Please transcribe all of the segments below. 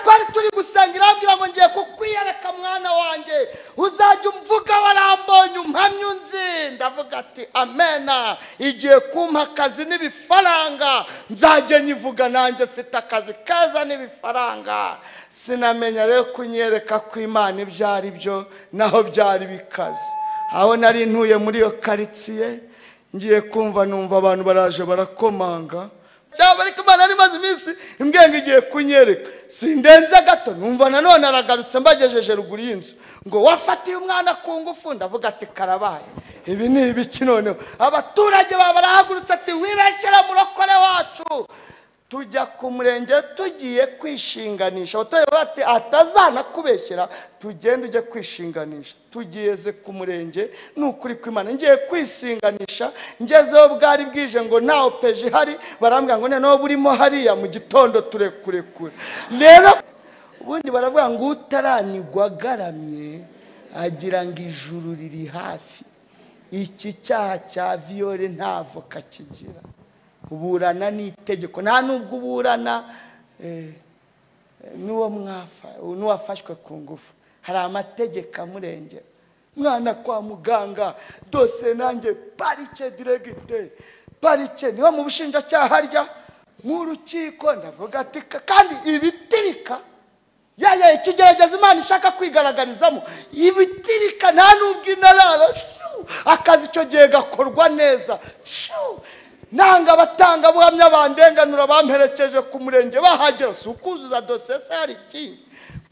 twari turi gusenga irambwira ngo ngiye kukwiyereka mwana wanjye uzajya umvuga warambonye umpamya unzi ndavuga ati amena igiye kumpa akazi n'ibifaranga nzajya nyivuga nanjye mfite akazi keza n'ibifaranga sinamenya rero kunyereka ko imana ibyo ari byo naho byari bikaze aho nari ntuye muri iyo karitsiye ngiye kumva numva abantu baraje barakomanga cyangwa ariko imana yari imaze iminsi imbwenge igiye kunyereka sindenze gato numva nanone aragarutse mbagejeje ruguru y'inzu ngo wafatiye umwana ku ngufu ndavuga ati karabaye ibi ni ibiki noneho abaturage baba barahagurutse ati wibeshyira murokore wacu tujya ku murenge tugiye kwishinganisha abaturage bati atazanakubeshyera tugende ujye kwishinganisha tugeze ku murenge ni ukuri kw'imana ngiye kwisinganisha ngezeho bwari bwije ngo nta opeje ihari barambwira ngo noneho burimo hariya mu gitondo turekurekure rero ubundi baravuga ngo utaranigwa agaramye agira ngo ijuru riri hafi iki cyaha cya viyore nta voka kigira uburana n'itegeko nta nubwo uburana eh, n'uwo mwafa n'uwafashwe ku ngufu hari amategeko amurengera mwana kwa muganga dose nanjye parike diregite parike niho mu bushinjacyaha harya mu rukiko ndavuga ati "Ka- kandi ibitirika yaya ikigerageza imana ishaka kwigaragarizamo ibitirika nta nubwo inarara shuu, akazi icyo gihe gakorwa neza shuu. nanga abatangabuhamya bandenganura bamperekeje ku murenge bahagera si ukuzuza dosiye se hari ikindi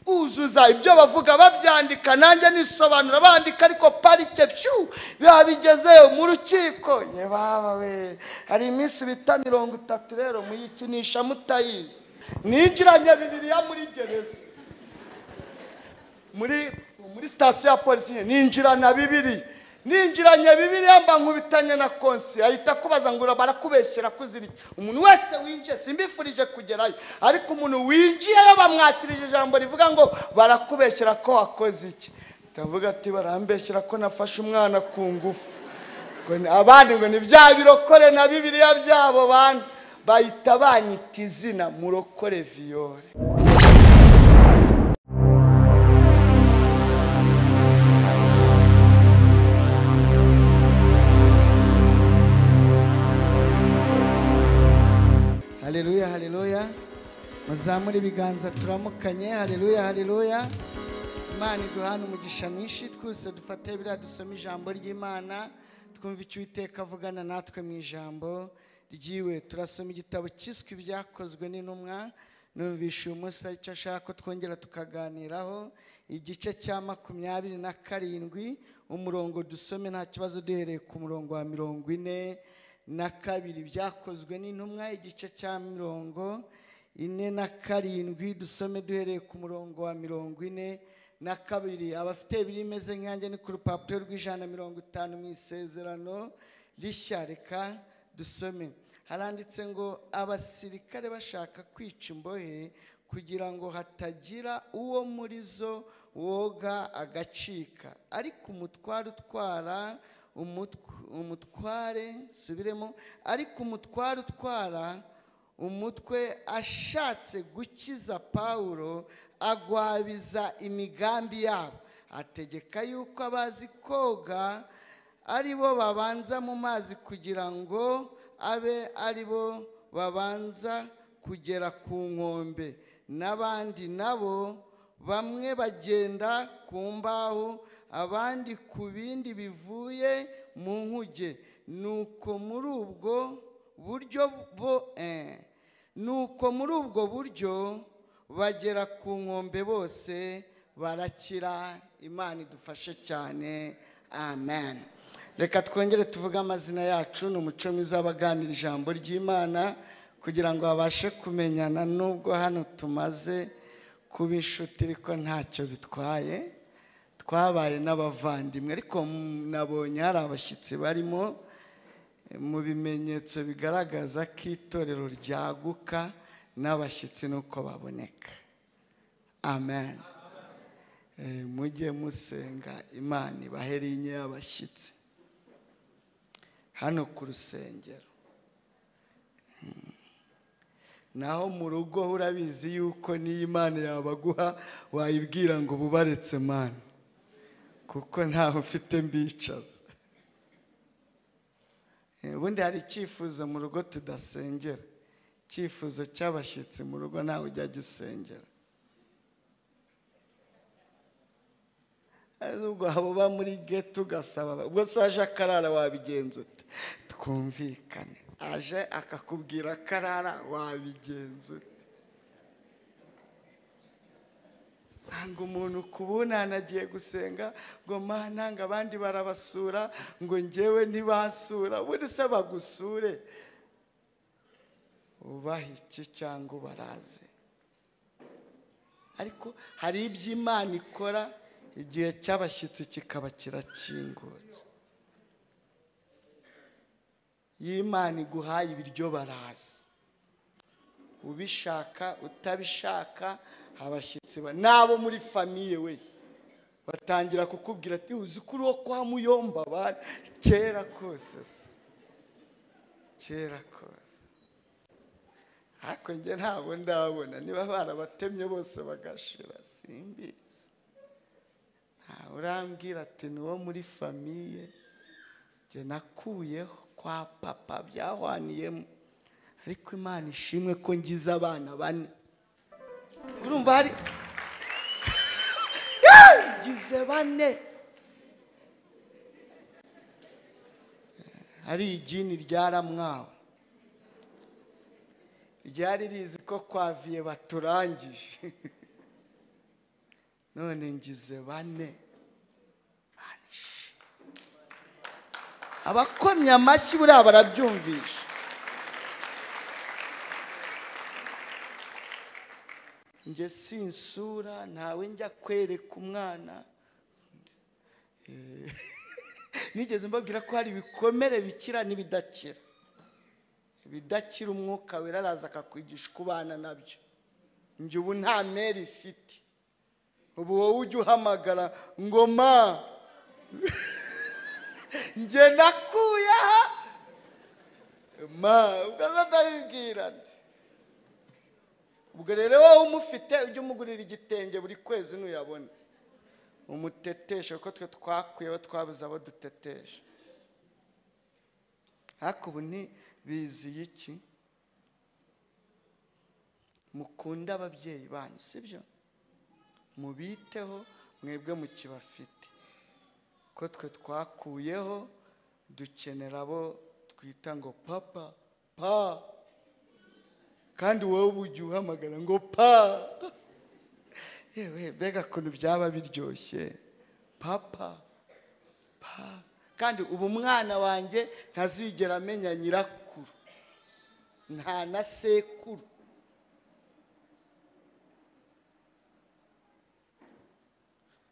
uzuza ibyo bavuga babyandika nanjye nisobanura bandika ariko parike pyu biba bigezeyo mu rukiko ye baba we hari iminsi bita mirongo itatu rero muyikinisha mutayizi ninjiranye bibiriya muri gereza muri muri sitasiyo ya polisi nyine ninjirana bibiri ninjiranye bibiri mba nkubitanye na konsi ahita akubaza ngo barakubeshyera kuzirya umuntu wese winjiye simbifurije kugerayo ariko umuntu winjiyeyo bamwakirije ijambo rivuga ngo barakubeshyera ko wakoze iki ndavuga ati barambeshyera ko nafashe umwana ku ngufu Ngo ni- abandi ngo ni bya birokore na bibiriya byabo bana bahita banyita izina murokore viyore haleluya haleluya muzamure ibiganza turamukanye haleluya haleluya imana iduhane umugisha mwinshi twese dufate biriya dusoma ijambo ry'imana twumva icyo uwiteka avugana natwe mu ijambo ryiwe turasoma igitabo cyiswe ibyakozwe n'intumwa numvisha uyu munsi ari cyo ashaka ko twongera tukaganiraho igice cya makumyabiri na karindwi umurongo dusome nta kibazo duhereye ku murongo wa mirongo ine na kabiri byakozwe n'intumwa igice cya mirongo ine na karindwi dusome duhereye ku murongo wa mirongo ine na kabiri abafite ibiri imeze nk'iyanjye ni ku rupapuro rw'ijana na mirongo itanu mu isezerano rishya reka dusome haranditse ngo abasirikare bashaka kwica imbohe kugira ngo hatagira uwo muri zo woga agacika ariko umutware utwara umutw- umutware subiremo ariko umutware utwara umutwe ashatse gukiza pawulo agwabiza imigambi yabo ategeka yuko abazi koga ari bo babanza mu mazi kugira ngo abe ari bo babanza kugera ku nkombe n'abandi nabo bamwe bagenda ku mbaho abandi ku bindi bivuye mu nkuge nuko muri ubwo buryo bo eh, nuko muri ubwo buryo bagera ku nkombe bose barakira imana idufashe cyane amen reka twongere tuvuge amazina yacu ni umuco mwiza w'abaganira ijambo ry'imana kugira ngo babashe kumenyana nubwo hano tumaze kuba inshuti ariko ntacyo bitwaye twabaye n'abavandimwe ariko mm, nabonye hari abashyitsi barimo eh, mu bimenyetso bigaragaza ko itorero ryaguka n'abashyitsi nuko baboneka amen Eh, mujye musenga imana ibahere inye y'abashyitsi hano ku rusengero naho mu rugo ho urabizi yuko n'iyo imana yabaguha wayibwira ngo ububaretse mana kuko ntaho mfite mbicaza Eh, ubundi hari icyifuzo mu rugo tudasengera icyifuzo cy'abashyitsi mu rugo ntawe ujya gisengera Azi ubwo abo ba muri geto ugasaba ubwo se aje akarara wabigenza ute twumvikane aje akakubwira akarara wabigenza ute sanga umuntu ku bunani agiye gusenga ngo mana ngo abandi barabasura ngo ngewe ntibasura ubundi se bagusure ubaha iki cyangwa ubaraze ariko hari ibyo imana ikora igihe cy'abashyitsi kikaba kirakingutse iyo imana iguhaye ibiryo baraza ubishaka utabishaka abashyitsi ba- n'abo muri famiye we batangira kukubwira ati uzi ko uriho kwa muyomba bari kera kose se kera kose ariko njye ntabwo ndabona niba barabatemye bose bagashira simbizi nta urambwira ati ni uwo muri famiye njye nakuyeho kwa papa byahwaniyemo ariko imana ishimwe ko ngize abana bane urumva hari ngize bane hari igini ryaramwawe ryari rizi ko kwa viye baturangije none ngize bane Mana ishimwe. abakomye amashyi buriya barabyumvisha njye sinsura ntawe njya kwereka umwana Eh, nigeze mbabwira ko hari ibikomere bikira n'ibidakira ibidakira umwuka wera araza akakwigisha uko ubana nabyo njye ubu nta mere ifite ubu wowe ujya uhamagara ngo ma njye nakuye aha ma ugaza ndabibwira nde ubwo rero wowe umufite ujye umugurira igitenge buri kwezi nuyabona umuteteshe kuko twe twakuyeho twabuze abo dutetesha ariko ubu ni biziye iki mukunda ababyeyi banyu sibyo mubiteho mwebwe mukibafite ko twe twakuyeho dukenera abo twita ngo papa pa kandi wowe uba ujya uhamagara ngo pa yewe mbega ukuntu byaba biryoshye papa pa kandi ubu umwana wanjye ntazigera amenya nyirakuru nta na sekuru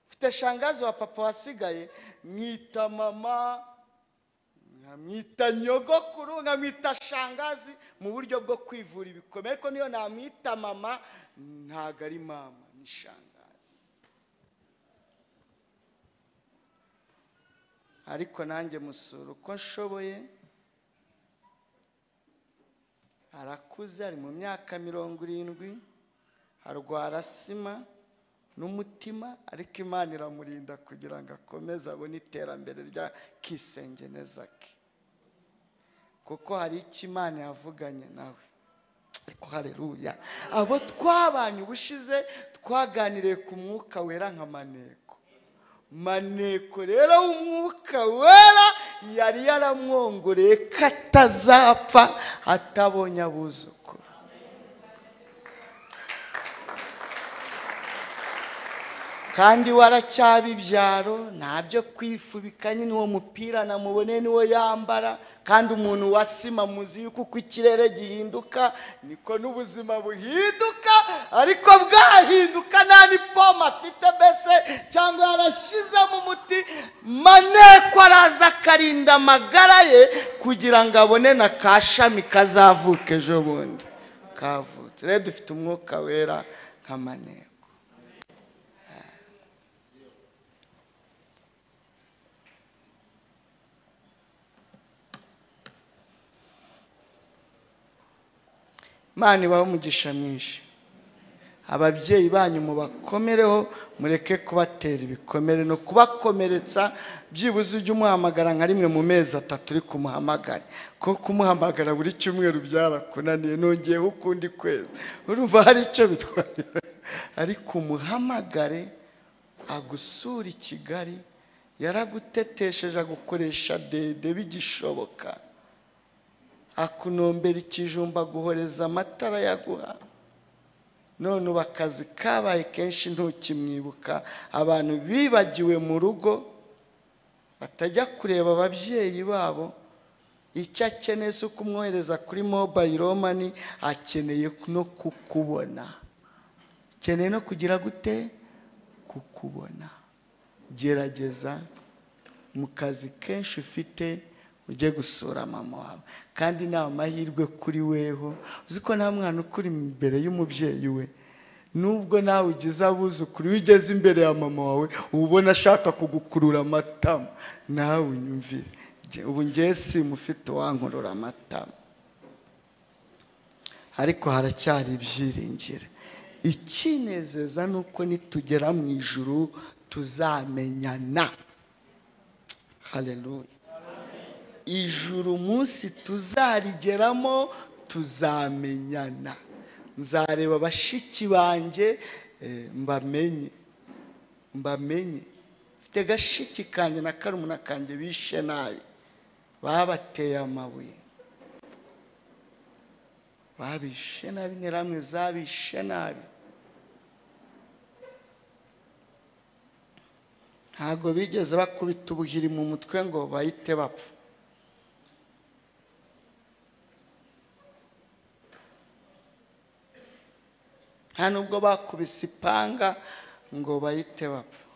mfite shangazi wa papa wasigaye mwita mama nkamwita nyogokuru nkamwita shangazi mu buryo bwo kwivura ibikomere ariko niyo namwita mama ntago ari mama ni shangazi ariko nanjye musura uko nshoboye arakuze ari mu myaka mirongo irindwi arwara sima n'umutima ariko imana iramurinda kugira ngo akomeze abone iterambere rya kisenge neza ke kuko hari icyo imana yavuganye nawe ariko hareruya abo twabanye ubushize twaganiriye ku mwuka wera nka maneko maneko rero w'umwuka wera yari yaramwongoreye ko atazapfa atabonye abuzukuru kandi waracyaba ibyaro ntabyo kwifubika nyine uwo mupira namubone niwo yambara kandi umuntu wasima muzi yuko uko ikirere gihinduka niko n'ubuzima buhinduka ariko bwahinduka nta n'ipoma afite mbese cyangwa yarashyizemo umuti maneko araza akarinda amagara ye kugira ngo abone na ka shami kazavuka ejo bundi kavutse rero dufite umwuka wera nka maneko imana ibahe umugisha mwinshi ababyeyi banyu mubakomereho mureke kubatera ibikomere ni ukubakomeretsa byibuze ujye umuhamagara nka rimwe mu mezi atatu uri kumuhamagara kuko kumuhamagara buri cyumweru byarakunaniye nongeyeho ukundi kwezi urumva hari icyo bitwaye ariko umuhamagare agusura i kigali yaragutetesheje agukoresha dede bigishoboka akunombera ikijumba aguhoreza amatara yaguha none ubu akazi kabaye kenshi ntukimwibuka abantu bibagiwe mu rugo batajya kureba ababyeyi babo icyo akeneye si ukumwohereza kuri mobayiro mani akeneye no kukubona akeneye no kugira gute kukubona gerageza mu kazi kenshi ufite ujye gusura mama wawe kandi ni amahirwe kuri weho uzi ko nta mwana ukuri imbere y'umubyeyi we nubwo nawe ugize abuzukuru iyo ugeze imbere ya mama wawe uba ubona ashaka kugukurura amatama nawe unyumvire Nge- ubu ngewe si mufite uwankurura amatama ariko haracyari ibyiringiro ikinezeza ni uko nitugera mu ijuru tuzamenyana haleluya ijuru umunsi tuzarigeramo tuzamenyana nzareba bashiki banjye eh, mbamenye mbamenye mfite gashiki kanjye na karumuna kanjye bishe nabi babateye amabuye babishe nabi n'interamwe zabishe nabi ntabwo bigeze bakubita ubuhiri mu mutwe ngo bahite bapfa nta nubwo bakubise ipanga ngo bahite bapfa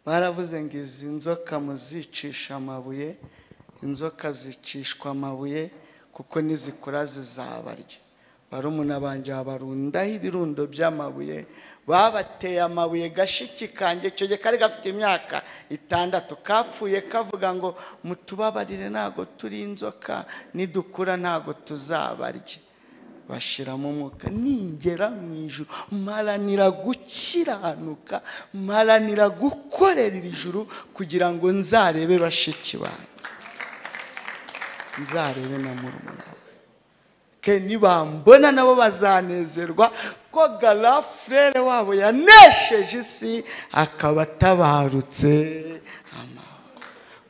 baravuze ngo izi nzoka muzicisha amabuye inzoka zicishwa amabuye kuko nizikura zizabarya barumuna banjye babarundaho ibirundo by'amabuye babateye amabuye gashiki kanjye icyo gihe kari gafite imyaka itandatu kapfuye kavuga ngo mutubabarire ntago turi inzoka nidukura ntago tuzabarya bashiramo umwuka ningera mu ijuru mparanira gukiranuka mparanira gukorera iri juru kugira ngo nzarebe bashiki banjye nzarebe na murumuna wanjye ke nibambona nabo bazanezerwa ko garafurere wabo yanesheje isi akaba atabarutse amahoro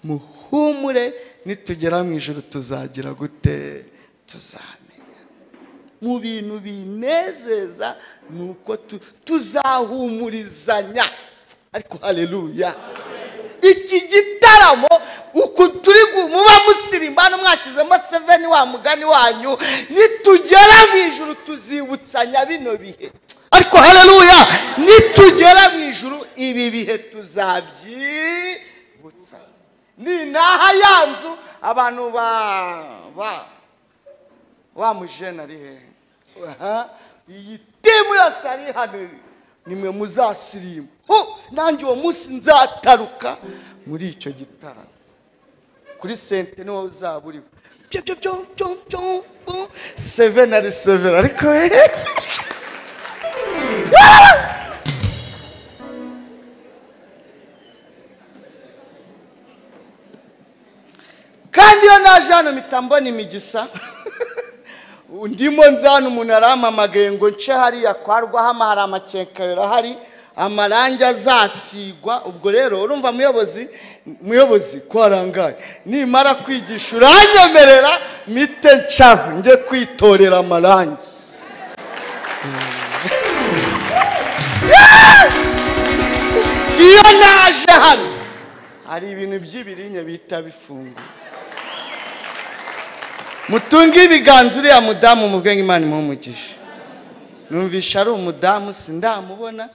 muhumure nitugera mu ijoro tuzagira gute tuzamenya mu bintu binezeza ni uko tu- tuzahumurizanya ariko hareruya iki gitaramo uku turi gu- muba musirimbana mwashyizemo seveni wa mugani wanyu nitugera mu ijuru tuzibutsanya bino bihe ariko hareruya nitugera mu ijuru ibi bihe tuzabyibutsanya ni naha ya nzu abantu ba ba wa mujene ari hehe Aha, iyi timu yose ari hano nimwe muzasirimu Ho, nanjye uwo munsi nzataruka muri icyo gitaramo kuri sente niwo uzaba uriho Pyo, pyo, pyo, pyo, pyo, pyo. seven ari seven ariko hehe kandi iyo naje hano mpita mbona imigisa ndimo nzana umuntu arampamagaye ngo nce hariya kwa rwahama hari amakekayero ahari amarangi azasigwa ubwo rero urumva muyobozi muyobozi ko arangaye nimara kwigisha uranyemerera mite ncaho njye kwitorera amarangi iyo naje hano hari ibintu by'ibirinye bita bifunguye mutunge ibiganza uriya mudamu mubwe imana imuhumugisha numvisha ari umudamu sindamubona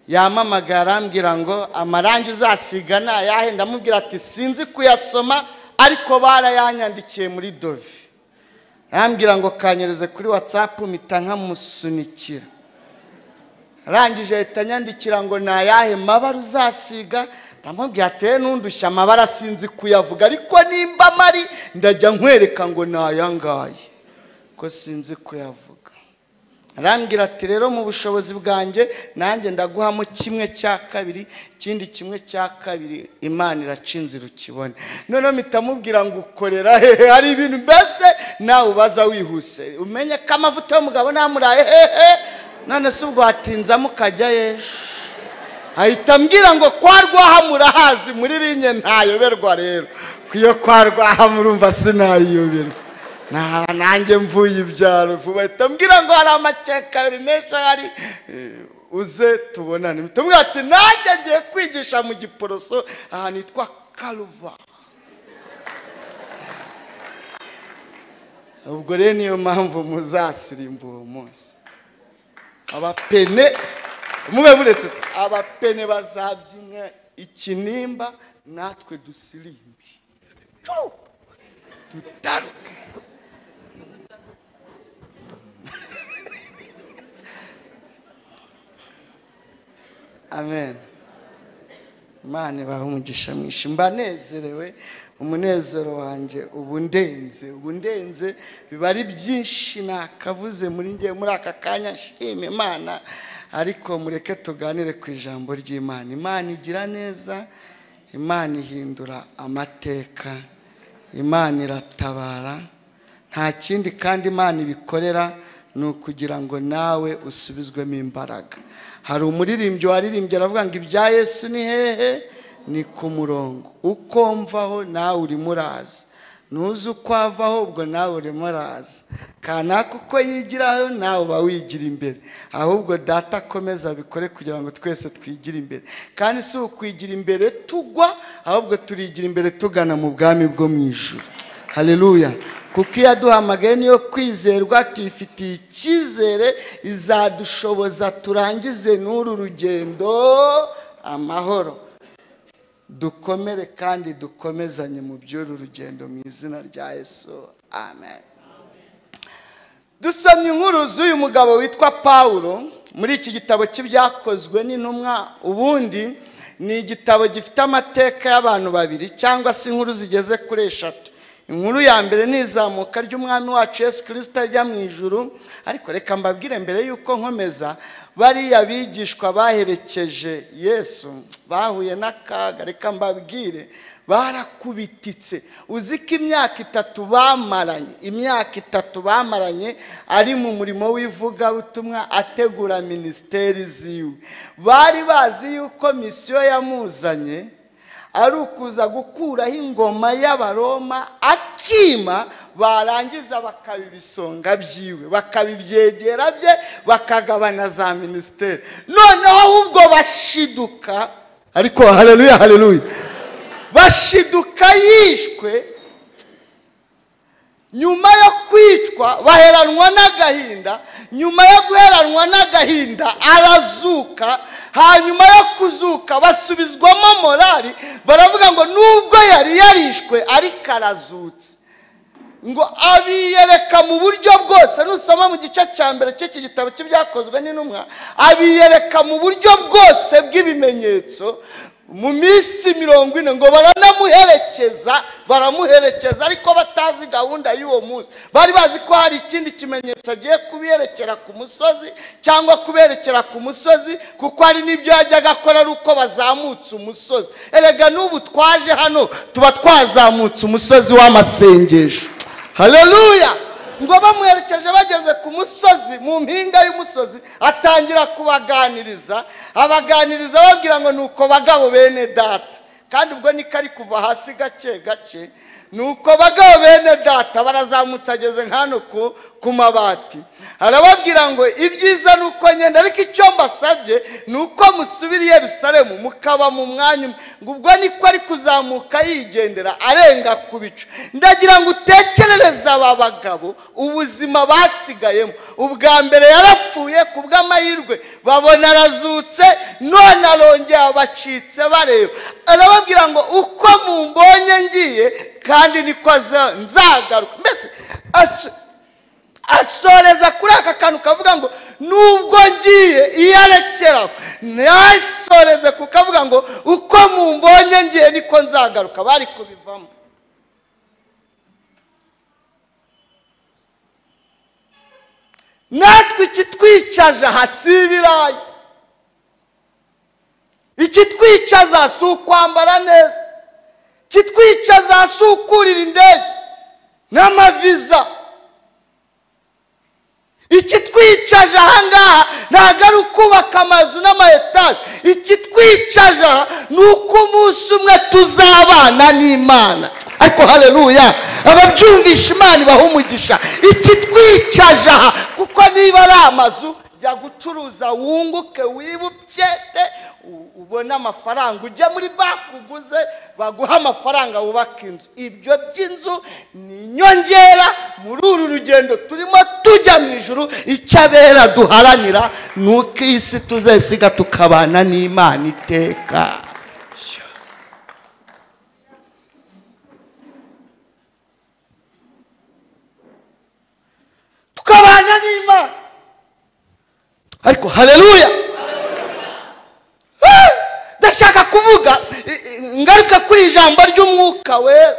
yamamagaye arambwira ngo amarangi uzasiga ni ayahe ndamubwira ati sinzi kuyasoma ariko barayanyandikiye muri dove arambwira ngo kanyereze kuri watsapu mpita nkamusunikira arangije ahita anyandikira ngo ni ayahe mabara uzasiga ndamubwira ateye n'undushya amabara sinzi kuyavuga ariko nimba amari ndajya nkwereka ngo ni ayangaya ko sinzi kuyavuga arambwira ati rero mu bushobozi bwanjye nanjye ndaguhamo kimwe cya kabiri ikindi kimwe cya kabiri imana iraca inzira ukibone noneho mitamubwira ngo ukorera hehe hari ibintu mbese nawe ubaza wihuse umenye ko amavuta y'umugabo namuraye hehe none se ubwo hatinzamo ukajya yeje ahita ambwira ngo kwa rwahamura hazi muri rinye ntayoberwa rero kuyo kwa rwahamurumva sinayiyoberwa nta nanjye mvuye ibyaro vuba ahita ambwira ngo hari amakeka menshi ahari eh, uze tubonane tumwe ati nanjye ngiye kwigisha mu giporoso ahantu hitwa karuva ubwo rero niyo mpamvu muzasirimba uwo munsi abapene mube muretse se abapene bazabyina ikinimba natwe dusirimbe Turu! dutaruke amen imana ibaha umugisha mwinshi mba nezerewe umunezero wanjye ubu ndenze ubu ndenze biba ari byinshi nakavuze muri ngewe muri aka kanya nshima imana ariko mureke tuganire ku ijambo ry'imana imana igira neza imana ihindura amateka imana iratabara nta kindi kandi imana ibikorera ni ukugira ngo nawe usubizwemo imbaraga hari umuririmbyi waririmbye aravuga ngo ibya yesu ni hehe ni ku murongo uko mvaho nawe urimo uraza nuzi uko avaho ubwo nawe urimo uraza kanaka uko yigiraho nawe uba wigira imbere ahubwo data akomeza abikore kugira ngo twese twigire imbere kandi si ukwigira imbere tugwa ahubwo turigira imbere tugana mu bwami bwo mu ijuru haleluya kuko iyo aduhamagaye niyo kwizerwa tuyifitiye icyizere izadushoboza turangize n'uru rugendo amahoro dukomere kandi dukomezanye mu by'uru rugendo mu izina rya yesu amen dusomye inkuru z'uyu mugabo witwa pawulo muri iki gitabo cy'ibyakozwe n'intumwa ubundi ni igitabo gifite amateka y'abantu babiri cyangwa se inkuru zigeze kuri eshatu inkuru ya mbere ni izamuka ry'umwami wacu yesu kirisita ajya mu ijuru ariko reka mbabwire mbere y'uko nkomeza bariya bigishwa baherekeje yesu bahuye n'akaga reka mbabwire barakubititse uzi ko imyaka itatu bamaranye imyaka itatu bamaranye ari mu murimo w'ivugabutumwa ategura minisiteri ziwe bari bazi yuko misiyo yamuzanye ari ukuza gukuraho ingoma y'abaroma akima barangiza bakaba ibisonga byiwe bakaba ibyegera bye bakagabana za minisiteri noneho ubwo bashiduka ariko hareruya hareruya bashiduka yishwe nyuma yo kwicwa baheranwa n'agahinda nyuma yo guheranwa n'agahinda arazuka hanyuma yo kuzuka basubizwamo morali baravuga ngo nubwo yari yarishwe ariko arazutse ngo abiyereka mu buryo bwose nusoma mu gice cya mbere cy'iki gitabo cy'ibyakozwe n'intumwa abiyereka mu buryo bwose bw'ibimenyetso mu minsi mirongo ine ngo baranamuherekeza baramuherekeza ariko batazi gahunda y'uwo munsi bari bazi ko hari ikindi kimenyetso agiye kuberekera ku musozi cyangwa kuberekera ku musozi kuko hari n'ibyo yajyaga akora ari uko bazamutse umusozi erega n'ubu twaje hano tuba twazamutse umusozi w'amasengesho hareruya ngo bamuherekeje bageze ku musozi mu mpinga y'umusozi atangira kubaganiriza abaganiriza babwira ngo ni uko bagabo bene data kandi ubwo niko ari kuva hasi gake gake ni uko bagabo bene data barazamutse ageze nk'ano ku ku mabati arababwira ngo ibyiza ni uko ngenda ariko icyo mbasabye ni uko musubira i Yerusalemu mukaba mu mwanya umwe ngo ubwo niko ari kuzamuka yigendera arenga ku bicu ndagira ngo utekerereze aba bagabo ubuzima basigayemo ubwa mbere yarapfuye ku bw'amahirwe babona arazutse none arongera abacitse bareba arababwira ngo uko mumbonye ngiye kandi niko aza- nzagaruka mbese asu- asoreza kuri aka kantu kavuga ngo nubwo ngiye iyo arekeraho ntasoreze kuko avuga ngo uko mumbonye ngiye niko nzagaruka bari kubivamo natwe ikitwicaza aha si ibirayi ikitwicaza si ukwambara neza ikitwicaza si ukurira indege n'amaviza ikitwicaje aha ngaha ntabwo ari ukubaka amazu n'amayetaje ikitwicaje aha ni uko umunsi umwe tuzabana n'imana ariko hareruya ababyumvisha imana ibaha umugisha ikitwicaje aha kuko niba ari amazu jya gucuruza wunguke wibubyete ubone amafaranga ujye muri banki uguze baguha amafaranga wubaka inzu ibyo by'inzu ni inyongera muri uru rugendo turimo tujya mu ijoro icyo abera duharanira ni uko iyi si tuzesiga tukabana n'imana iteka tukabana n'imana ariko hareruya ndashaka kuvuga i- i- ngaruka kuri ijambo ry'umwuka wera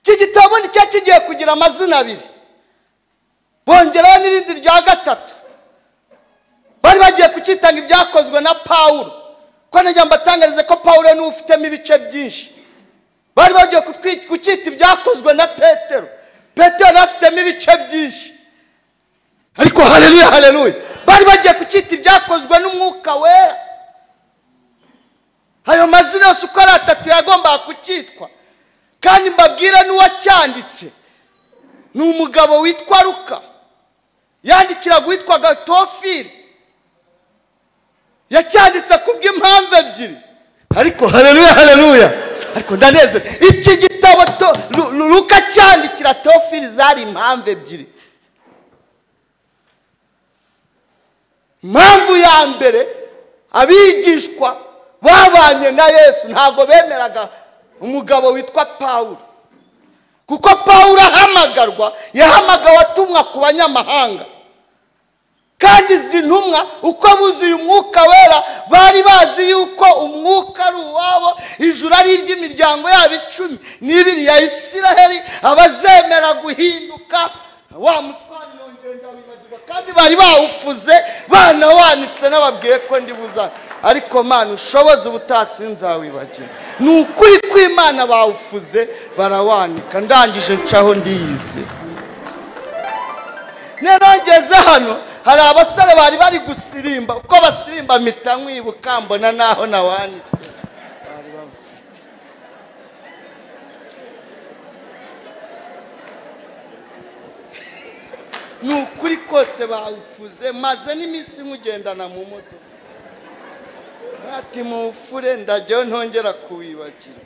iki gitabo ni cyo kigiye kugira amazina abiri bongeraho n'irindi rya gatatu bari bagiye kukitanga ibyakozwe na pawulo ko najya mbatangarize ko pawulo niwe ufitemo ibice byinshi bari bagiye kutwi- kucyita ibyakozwe na petero petero yari afitemo ibice byinshi ariko hareruya hareruya bari bagiye kucyita ibyakozwe n'umwuka wera ayo mazina yose uko ari atatu yagombaga kucyitwa kandi mbabwira n'uwacyanditse ni umugabo witwa ruka yandikiraga uwitwaga tofili yacyanditse kubw'impamvu ebyiri ariko hareruya hareruya ariko ndaneze iki gitabo to- Lu- Lu- ruka cyandikira tofili zari impamvu ebyiri impamvu ya mbere abigishwa babanye na yesu ntabwo bemeraga umugabo witwa pawulo kuko pawulo ahamagarwa yahamagawe atumwa ku banyamahanga kandi izi ntumwa uko buzuye umwuka wera bari bazi yuko umwuka ari uwabo ijuru ari iry'imiryango yabo icumi n'ibiri ya isiraheli abazemera guhinduka wa muswari nongeye ndawibagirwa kandi bari bawufuze banawanitse n'ababwiye ko ndi buza ariko mana ushoboze ubutasi nzawibagirwa ni ukuri kw'imana bawufuze barawanika ndangije ncaho ndiyize rero ngeze hano hari abasore bari bari gusirimba uko basirimba mpita nkwibuka mbona naho nawanitse bari babufite ni ukuri kose bawufuze maze n'iminsi nkugendana mu modoka ati muwufure ndajyaho ntongera kuwibagira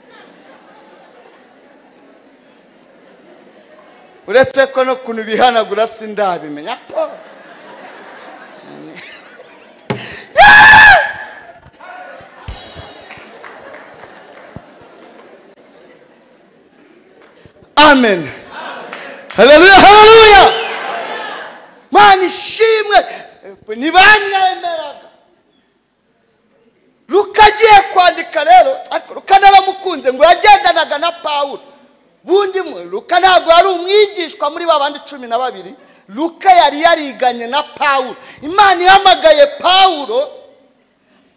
uretse ko no kuntu bihanagura sindabimenya po amen haleluya haleluya mana ishimwe ntibamwemeraga luka agiye kwandika rero ariko luka naramukunze ngo yagendanaga na pawulo bundi mwe luka ntabwo yari umwigishwa muri ba bandi cumi na babiri luka yari yariganye na pawulo imana ihamagaye pawulo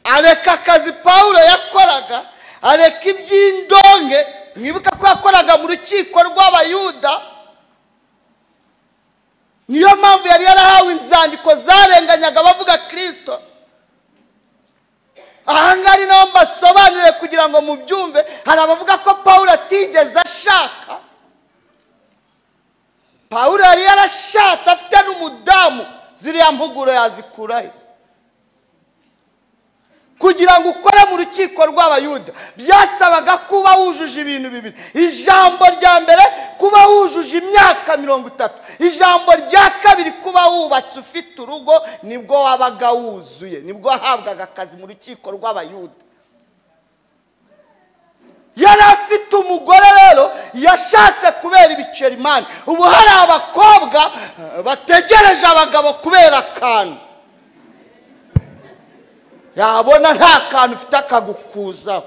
areka akazi pawulo yakoraga areka iby'indonke mwibuka ko yakoraga mu rukiko rw'abayuda niyo mpamvu yari yarahawe inzandiko zarenganyaga abavuga kirisito ahangaha ari naho mbasobanurire kugira ngo mubyumve hari abavuga ko pawulo atigeze ashaka pawulo yari yarashatse afite n'umudamu ziriya mpuguro yazikura izo kugira ngo ukore mu rukiko rw'abayuda byasabaga kuba wujuje ibintu bibiri ijambo rya mbere kuba wujuje imyaka mirongo itatu ijambo rya kabiri kuba wubatse ufite urugo nibwo wabaga wuzuye nibwo wahabwaga akazi mu rukiko rw'abayuda yari afite umugore rero yashatse kubera ibiceri imana ubu hari abakobwa eh, bategereje abagabo kubera akantu yabona nta kantu ufite akagukuzaho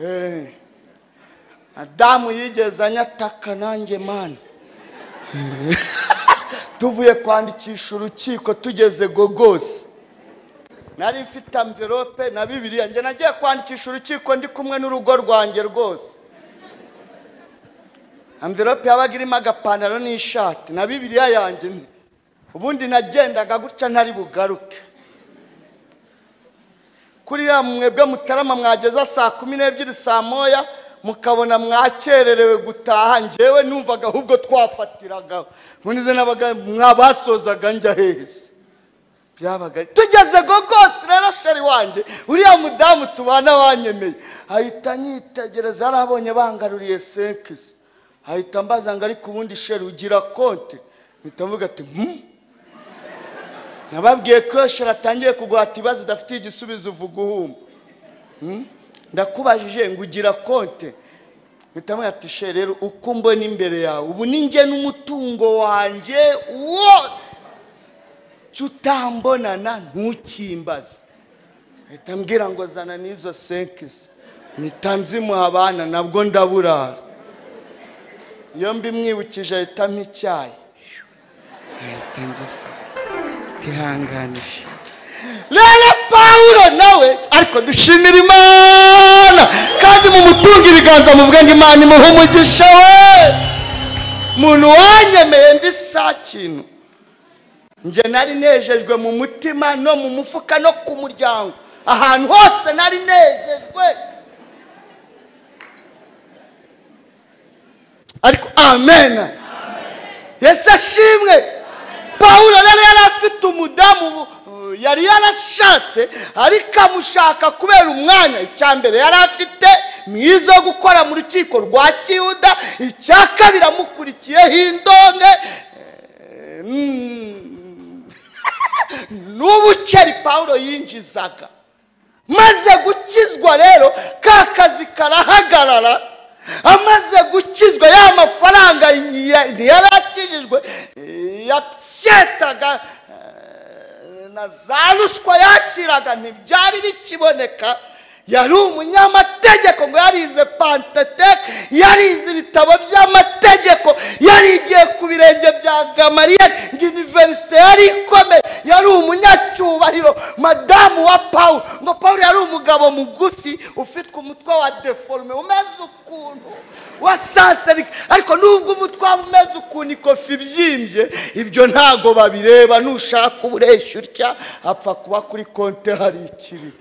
Eh, adamu yigeze anyataka nanjye mana tuvuye kwandikisha urukiko tugeze gogosi nari mfite amverope na bibiriya njye nagiye kwandikisha urukiko ndi kumwe n'urugo rwanjye rwose amverope yabaga irimo agapantaro n'ishati na bibiriya yanjye nti, ubundi nagendaga gutya ntari bugaruke kuriya mwebwe mutarama mwageza saa kumi n'ebyiri saa moya mukabona mwakererewe gutaha njyewe numvaga ahubwo twafatiragaho munize n'abaga mwabasozaga njya heza byabaga ari- tugeze gogosi rero sheri wanjye uriya mudamu tubana wanyemeye ahita anyitegereza yari abonye bangaruriye senkisi ahita ambaza ngo ariko ubundi sheri ugira konte mpita mvuga ati "Hmm?" nababwiye ko sheri atangiye kuguhata ibibazo udafitiye igisubizo uvuga uhumba Hmm? ndakubajije ngo ugira konte mpita mvuga ati sheri rero uko mbona imbere yawe ubu ni njye n'umutungo wanjye wose cyo utambonana ntukimbaze ahita ambwira ngo zana n'izo senkisi mpita nzimuha abana nabwo ndaburara iyo mbimwibukije ahitamo icyayi ahita ngisa tihanganisha rero pawulo nawe ariko dushimira imana kandi mumutunga ibiganza muvuge ngo imana imuhe umugisha we umuntu wanyemeye ndi sa kintu njye nari nejejwe mu mutima no mu mufuka no ku muryango ahantu hose nari nejejwe ariko amena yesu ashimwe pawulo rero yari afite umudamu uh, yari yarashatse ariko amushaka kubera umwanya icya mbere yari afite mwiza wo gukora mu rukiko rwa kiyuda icya kabiri amukurikiyeho indonke eh, mm, n'ubuceri pawulo yinjizaga maze gukizwa rero ka kazi karahagarara amaze gukizwa ya mafaranga ya- yari akijijwe eh, yabyetaga eh, na za ruswa yakiraga ntibyari bikiboneka yari umunyamategeko ngo yarize panteteke yarize ibitabo by'amategeko yarigiye ku birenge bya gamariyeri ngo iniverisite yari ikomeye yari umunyacyubahiro madamu wa pawulo ngo pawulo yari umugabo mugufi ufitwe umutwe wa deforume umeze ukuntu wasaserika ariko nubwo umutwe waba umeze ukuntu ikofi ibyimbye ibyo ntago babireba nushaka ubureshya utya apfa kuba kuri konte hari ikiri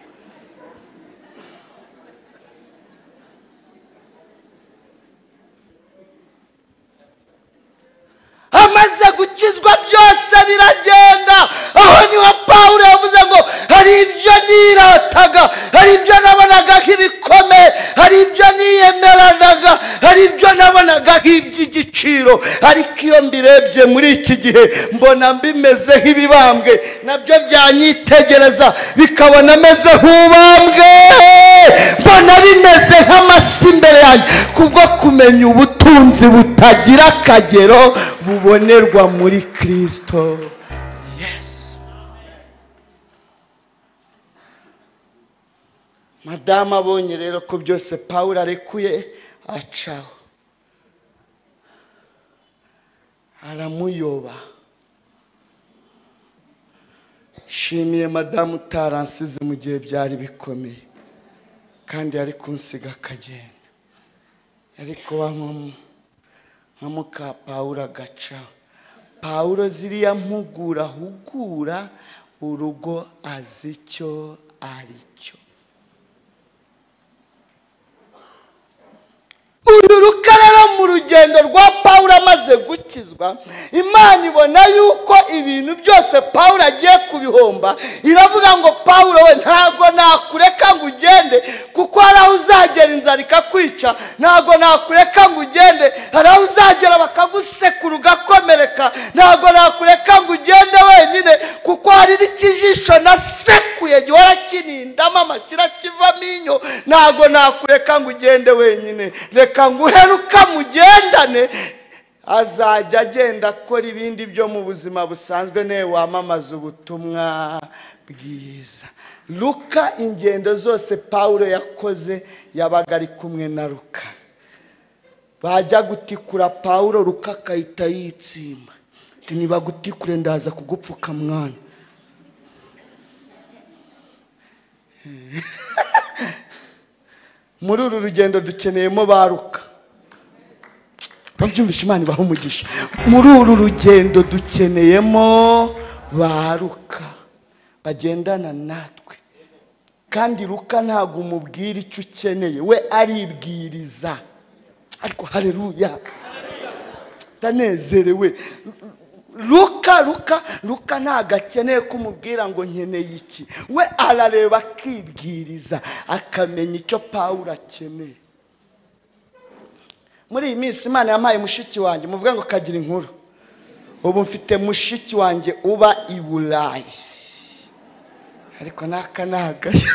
amaze gukizwa byose biragenda aho niho pawulo yavuze ngo hari ibyo nirataga hari ibyo nabonaga nk'ibikomeye hari ibyo niyemeranaga hari ibyo nabonaga nk'iby'igiciro ariko iyo mbirebye muri iki gihe mbona mbimeze nk'ibibambwe nabyo byanyitegereza bikabona meze nk'ubambwe mbona bimeze nk'amasi imbere yanjye kubwo kumenya ubutunzi butagira akagero bubonerwa muri kristo yesu madamu abonye rero ko byose pawulo arekuye acaho aramuyoba nshimiye madamu utaransize mu gihe byari bikomeye kandi yari kunsiga akagenda yari kuba nk'umu- nka muka pawulo agaca pawulo ziriya mpugura ahugura urugo azi icyo ari cyo uru rukara rero mu rugendo rwa pawulo amaze amaze gukizwa imana ibona yuko ibintu byose pawulo agiye kubihomba iravuga ngo pawulo we ntabwo nakureka ngo ugende kuko hari aho uzagera inzara ikakwica ntabwo nakureka ngo ugende hari aho uzagera bakagusekura ugakomereka ntabwo nakureka ngo ugende wenyine kuko hari n'ikijisho nasekuye gihora kinindamo amashyira kivamo inyo ntabwo nakureka ngo ugende wenyine reka nguheruka mugendane azajya agenda akora ibindi byo mu buzima busanzwe nawe wamamaza ubutumwa bwiza luka ingendo zose pawulo yakoze yabaga ari kumwe na luka bajya gutikura pawulo luka akahita yitsimba ati nibagutikure ndaza kugupfuka mwana muri uru rugendo dukeneyemo ba luka babyumvisha imana ibaha umugisha muri uru rugendo dukeneyemo ba luka bagendana natwe kandi luka ntabwo umubwira icyo ukeneye we aribwiriza ariko hareruya ndanezerewe luka luka luka ntabwo akeneye ko umubwira ngo nkeneye iki we arareba akibwiriza akamenya icyo pawulo akeneye muri iyi minsi imana yampaye mushiki wanjye muvuga ngo kagira inkuru ubu mfite mushiki wanjye uba i burayi ariko n'aka ni agashya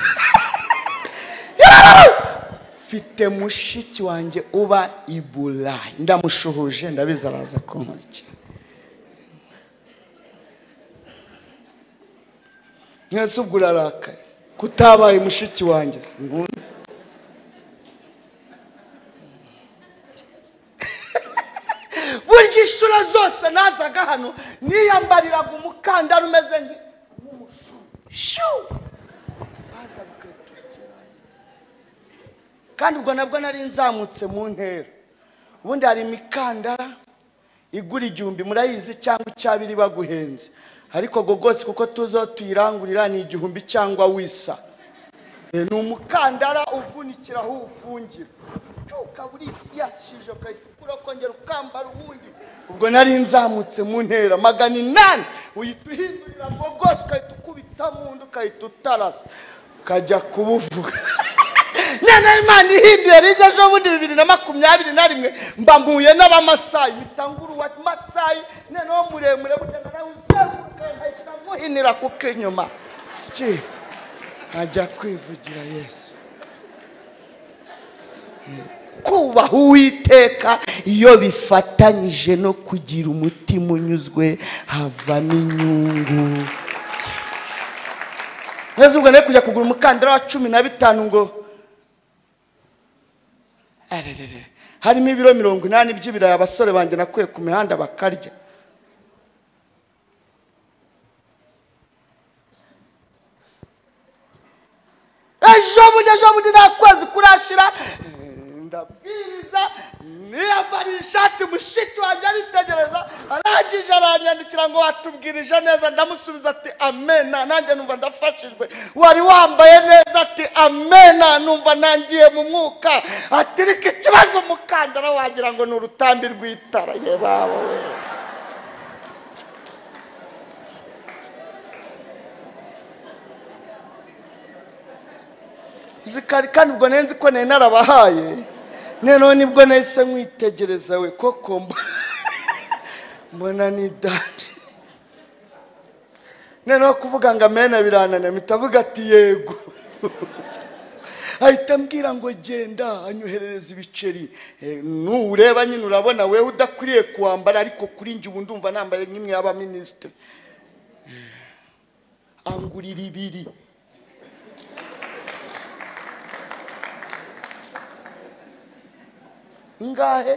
mfite mushiki wanjye uba i burayi ndamushuhuje ndabizi araza kunkurikira mwese ubwo urarakaye kutabaye mushiki wanjye sinkuzi burya inshuro zose nazaga hano niyambariraga umukandara umeze nk'umushu kandi ubwo nabwo nari nzamutse mu ntera ubundi hari imikandara igura igihumbi murayizi cyangwa icyabiri baguhenze ariko ubwo rwose kuko tuzo tuyirangurira ni igihumbi cyangwa wisa Eh, ni umukandara uvunikira aho uwufungira ukaba urisiyasije ukayitukura ukongera ukambara ubundi ubwo nari nzamutse mu ntera magana inani uhita uhindurira ngo rwose ukahita ukubita mu nda ukahita utarasa ukajya kubuvuga none imana ihinduye rijya ejo bundi bibiri na makumyabiri na rimwe mba mpuye n'abamasayi mpita ngura uwa masayi noneho muremure bugenda nawe uzenguruka nkahita muhinira kuko inyuma sikiri ajya kwivugira yesu kubaha uwiteka iyo bifatanyije no kugira umutima unyuzwe havamo inyungu neza ubwo nawe kujya kugura umukandara wa cumi na bitanu ngo arerere harimo ibiro mirongo inani by'ibirayi abasore banjye nakuye ku mihanda bakarya ejo bundi ejo bundi nta kwezi kurashira eh, ndabwiriza niyambariye ishati mushiki wanjye aritegereza arangije aranyandikira ngo watubwirije neza ndamusubiza ati amena nanjye numva ndafashijwe wari wambaye neza ati amena numva nangiye mu mwuka ati reka ikibazo umukandara wagira ngo ni urutambi rw'itara ye baba we zikari kandi ubwo nari nzi ko nari narabahaye noneho nibwo nahise mwitegereza we koko mbo- mbona ni dani noneho kuvuga ngo amena birananira mpita avuga ati yego ahita ambwira ngo genda anyoherereza ibiceri Eh, nureba nyine urabona wewe udakwiriye kuwambara ariko kuri njye ubu ndumva nambaye nk'imwe y'abaminisitiri angurira ibiri ingahe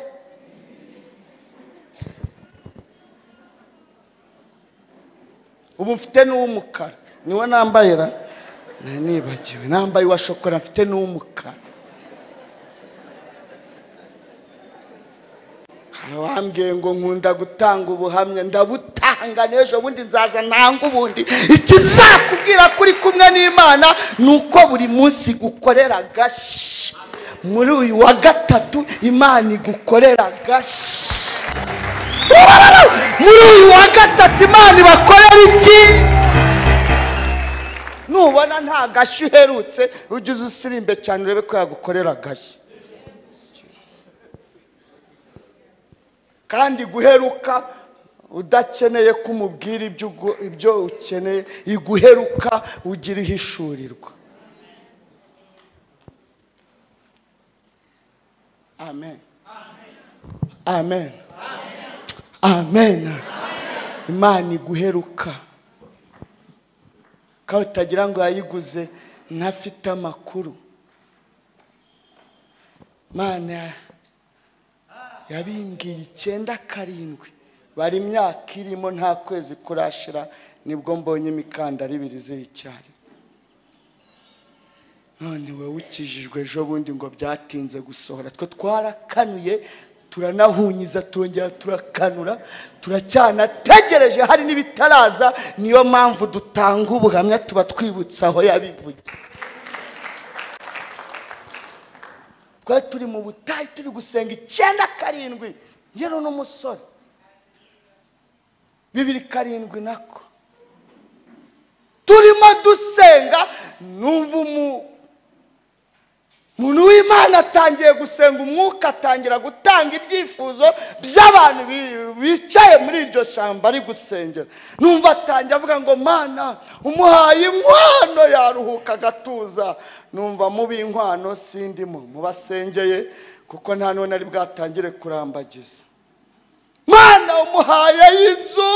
ubu mfite n'uw'umukara niwo nambaye ra Na- nibagiwe nambaye uwa shokora mfite n'uw'umukara hari uwambwiye ngo nkunda gutanga ubuhamya ndabutanga n'ejo bundi nzaza ntanga ubundi ikizakubwira kuri kumwe n'imana ni uko buri munsi gukorera agashyi muri uyu wa gatatu imana igukorera agashyi muri uyu wa gatatu imana ibakorera iki nubona nta gashyi uherutse ujye uza usirimbe cyane urebe ko yagukorera agashyi kandi guheruka udakeneye ko umubwira ibyo ugu- ibyo ukeneye iguheruka ugira ihishurirwa amen amen amen imana iguheruka kandi utagira ngo yayiguze ntafite amakuru imana yabimbwiye icyenda karindwi bari imyaka irimo nta kwezi kurashira nibwo mbonye imikandara ibiri ziy'icyari none wowe ukijijwe ejo bundi ngo byatinze gusohora twe twarakanuye turanahunyiza turongera turakanura turacyanategereje hari n'ibitaraza niyo mpamvu dutanga ubuhamya tuba twibutsa aho yabivugiye twari turi mu butayu turi gusenga icyenda karindwi yewe n'umusore bibiri karindwi nako turimo dusenga numva umu- umuntu w'imana atangiye gusenga umwuka atangira gutanga ibyifuzo by'abantu bi- bicaye muri iryo shyamba ari gusengera numva atangiye avuga ngo mana umuhaye inkwano yaruhuka agatuza numva mubi inkwano sindimo mubasengeye kuko nta none ari bwatangire kurambagiza mana umuhaye y'inzu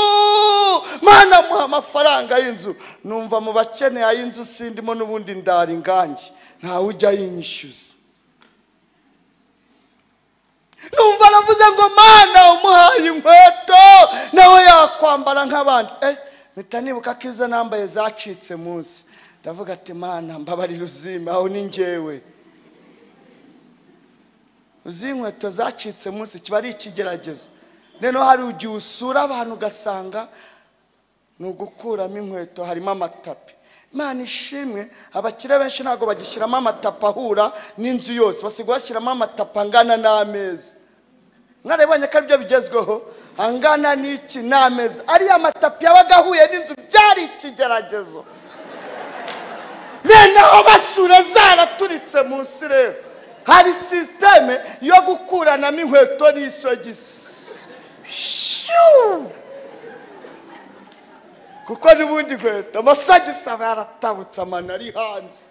mana muha amafaranga y'inzu numva mu bakeneye ay'inzu sindimo n'ubundi ndara ingangi ntawe ujya yinyishyuza numva aravuze ngo mana umuhaye inkweto nawe yakwambara nk'abandi eh mpita nibuka ko izo nambaye zacitse munsi ndavuga ati mana mbabarira uzime aho ni njyewe uzi inkweto zacitse munsi kiba ari ikigeragezo rero hari igihe usura abantu ugasanga ni ugukuramo inkweto harimo amatapi imana ishimwe abakire benshi ntabwo bagishyiramo amatapi ahura n'inzu yose basigaye bashyiramo amatapi angana n'ameza mwarabibonye ko aribyo bigezweho angana n'iki n'ameza ariya matapi yabaga ahuye n'inzu byari ikigeragezo noneho basura zaraturitse munsi rero hari sisiteme yo gukuranamo inkweto n'isogisi Shuu! kuko n'ubundi inkweto amasogisi aba yaratabutse amano ari hanze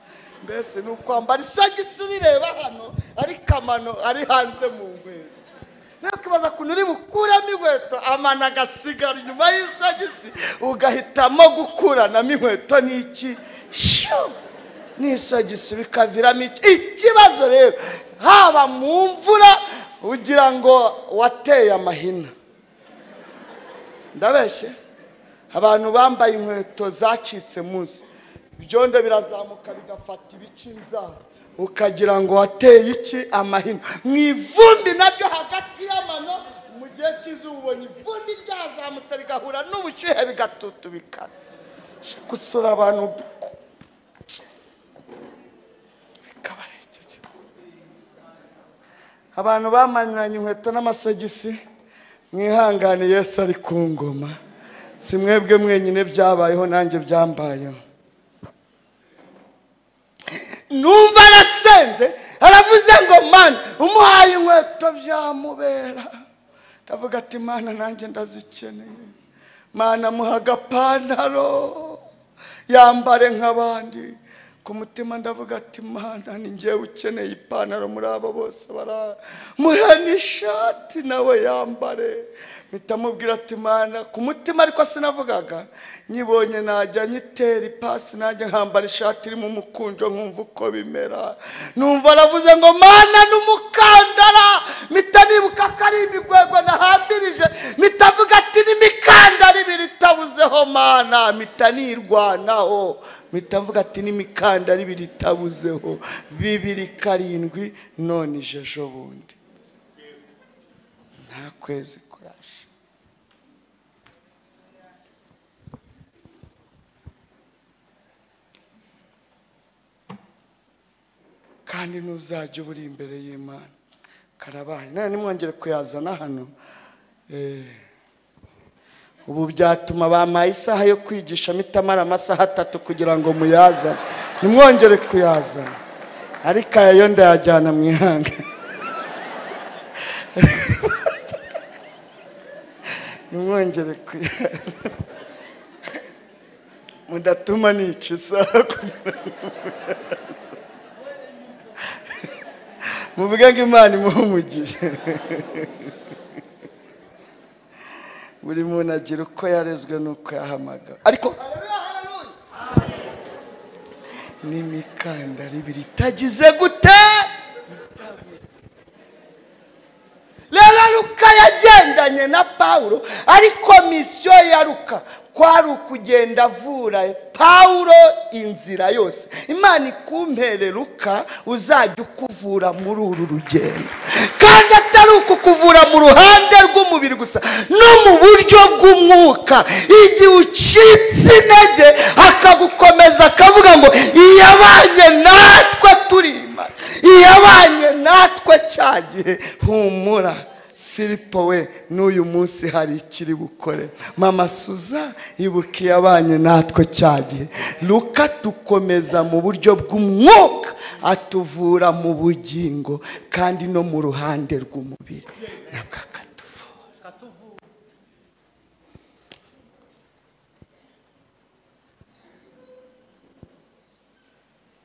mbese ni ukwambara isogisi urireba hano ariko amano ari hanze mu nkweto nakibaza ukuntu uri bukuramo inkweto amano agasigara inyuma y'isogisi ugahitamo gukuranamo inkweto n'iki Shuu! n'isogisi bikaviramo iki ikibazo rero haba mu mvura ugira ngo wateye amahina ndabeshye abantu bambaye inkweto zacitse munsi ibyondo birazamuka bigafata ibice inzara ukagira ngo wateye iki amahina mu ivumbi nabyo hagati y'amano mu gihe cy'izuba ubona ivumbi ryazamutse rigahura n'ubushyuhe bigatutubikana gusura abantu bikabarengeje abantu bamanuranye inkweto n'amasogisi mwihangane yesu ari ku ngoma si mwebwe mwenyine byabayeho nanjye byambayeho numva arasenze aravuze ngo mana umuhaye inkweto byamubera ndavuga ati mana nanjye ndazikeneye mana muha agapantaro yambare nk'abandi ku mutima ndavuga ati mana ni njyewe ukeneye ipantaro muri abo bose bara muhe n'ishati nawe yambare mpita mubwira ati mana ku mutima ariko sinavugaga nyibonye najya nyitera ipasi najya nkambara ishati irimo umukunjo nkumva uko bimera numva aravuze ngo mana n'umukandara mpita nibuka ko ari imigwegwe nahambirije mpita avuga ati n'imikandara ibiri itabuzeho mana mpita nirwanaho mpita mvuga ati n'imikandara ibiri itabuzeho bibiri karindwi none ije ejo bundi nta kwezi kurashe kandi ntuzajya uburi imbere y'imana karabaye none nimwongere kuyazana hano eh, ubu byatuma bampaye isaha yo kwigishamo itamara amasaha atatu kugira ngo muyazane ntimwongere kuyazana ariko aya yo ndayajyana mu ihanga ntimwongere kuyazana mudatuma nica isaha kugira ngo muyazane. muvuge ngo imana imuhumugije buri muntu agira uko yarezwe n'uko yahamagawe ariko n'imikandara ibiri itagize gute rero ruka yagendanye na pawulo ariko misiyo ya ruka kwari ukugenda avura pawulo inzira yose imana ikumpere ruka uzajya ukuvura muri uru rugendo kandi atari ukukuvura mu ruhande rw'umubiri gusa no mu buryo bw'umwuka igihe ucitse intege akagukomeza akavuga ngo iyabanye natwe turima iyabanye natwe cya gihe humura filipo we n'uyu munsi hari ikiri bukore mama suza ibuka iyabanye natwe cya gihe ruka tukomeza mu buryo bw'umwuka atuvura mu bugingo kandi no mu ruhande rw'umubiri nabwo akatuvura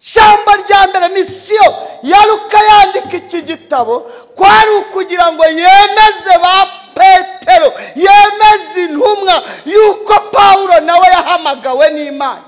Ijambo rya mbere misiyo ya Luka yandika iki gitabo kwari ukugira ngo yemeze ba petero yemeze intumwa y'uko pawulo nawe yahamagawe n'imana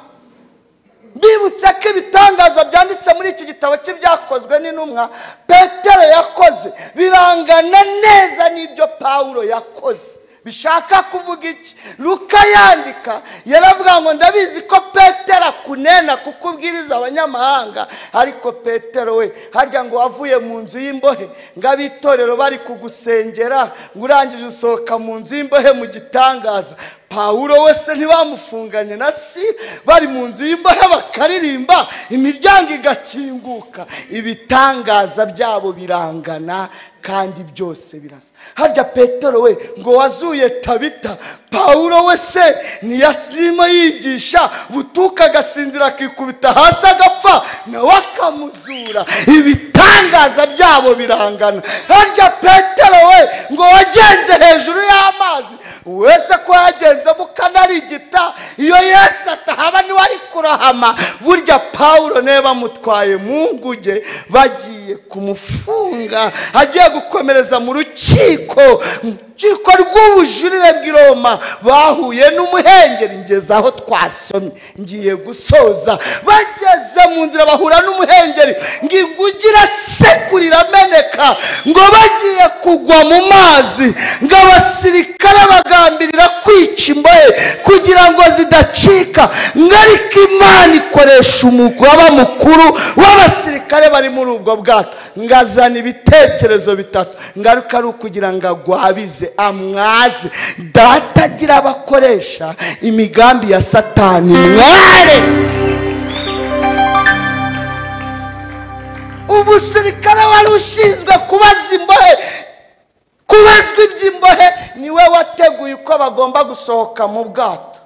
bibutse ko ibitangaza byanditse muri iki gitabo cye byakozwe n'intumwa petero yakoze birangana neza n'ibyo pawulo yakoze bishaka kuvuga iki luka yandika yaravuga ngo ndabizi ko petero akunena kuko ubwiriza abanyamahanga ariko petero we harya ngo wavuye mu nzu y'imbohe ngo ab'itorero bari kugusengera ngo urangije usohoka mu nzu y'imbohe mu gitangaza pawulo we se ntibamufunganye na si bari mu nzu y'imbohe bakaririmba imiryango igakinguka ibitangaza byabo birangana kandi byose birasa harya petero we ngo wazuye tabita pawulo we se niyo arimo yigisha butuka agasinzira akikubita hasi agapfa nawe akamuzura ibitangaza byabo birangana harya petero we ngo wagenze hejuru y'amazi wese ko yagenzemo ukanarigita iyo yesu atahaba niwe ari kurahama burya pawulo niba amutwaye mu nguge bagiye kumufunga agiye gukomereza mu rukiko mu rukiko rw'ubujurire bw'i roma bahuye n'umuhengeri ngeze aho twasomye ngiye gusoza bageze mu nzira bahura n'umuhengeri ngo inguge irasekura irameneka ngo bagiye kugwa mu mazi ngo abasirikare bagambirira kwica imbohe kugira ngo zidacika ngo ariko imana ikoresha umugaba mukuru w'abasirikare bari muri ubwo bwato ngo azana ibitekerezo bitatu ngaruka ari ukugira ngo agwabize amwaze data agira abakoresha imigambi ya satani mware umusirikare wari ushinzwe kubaza imbohe kubazwa iby'imbohe niwe wateguye uko bagomba gusohoka mu bwato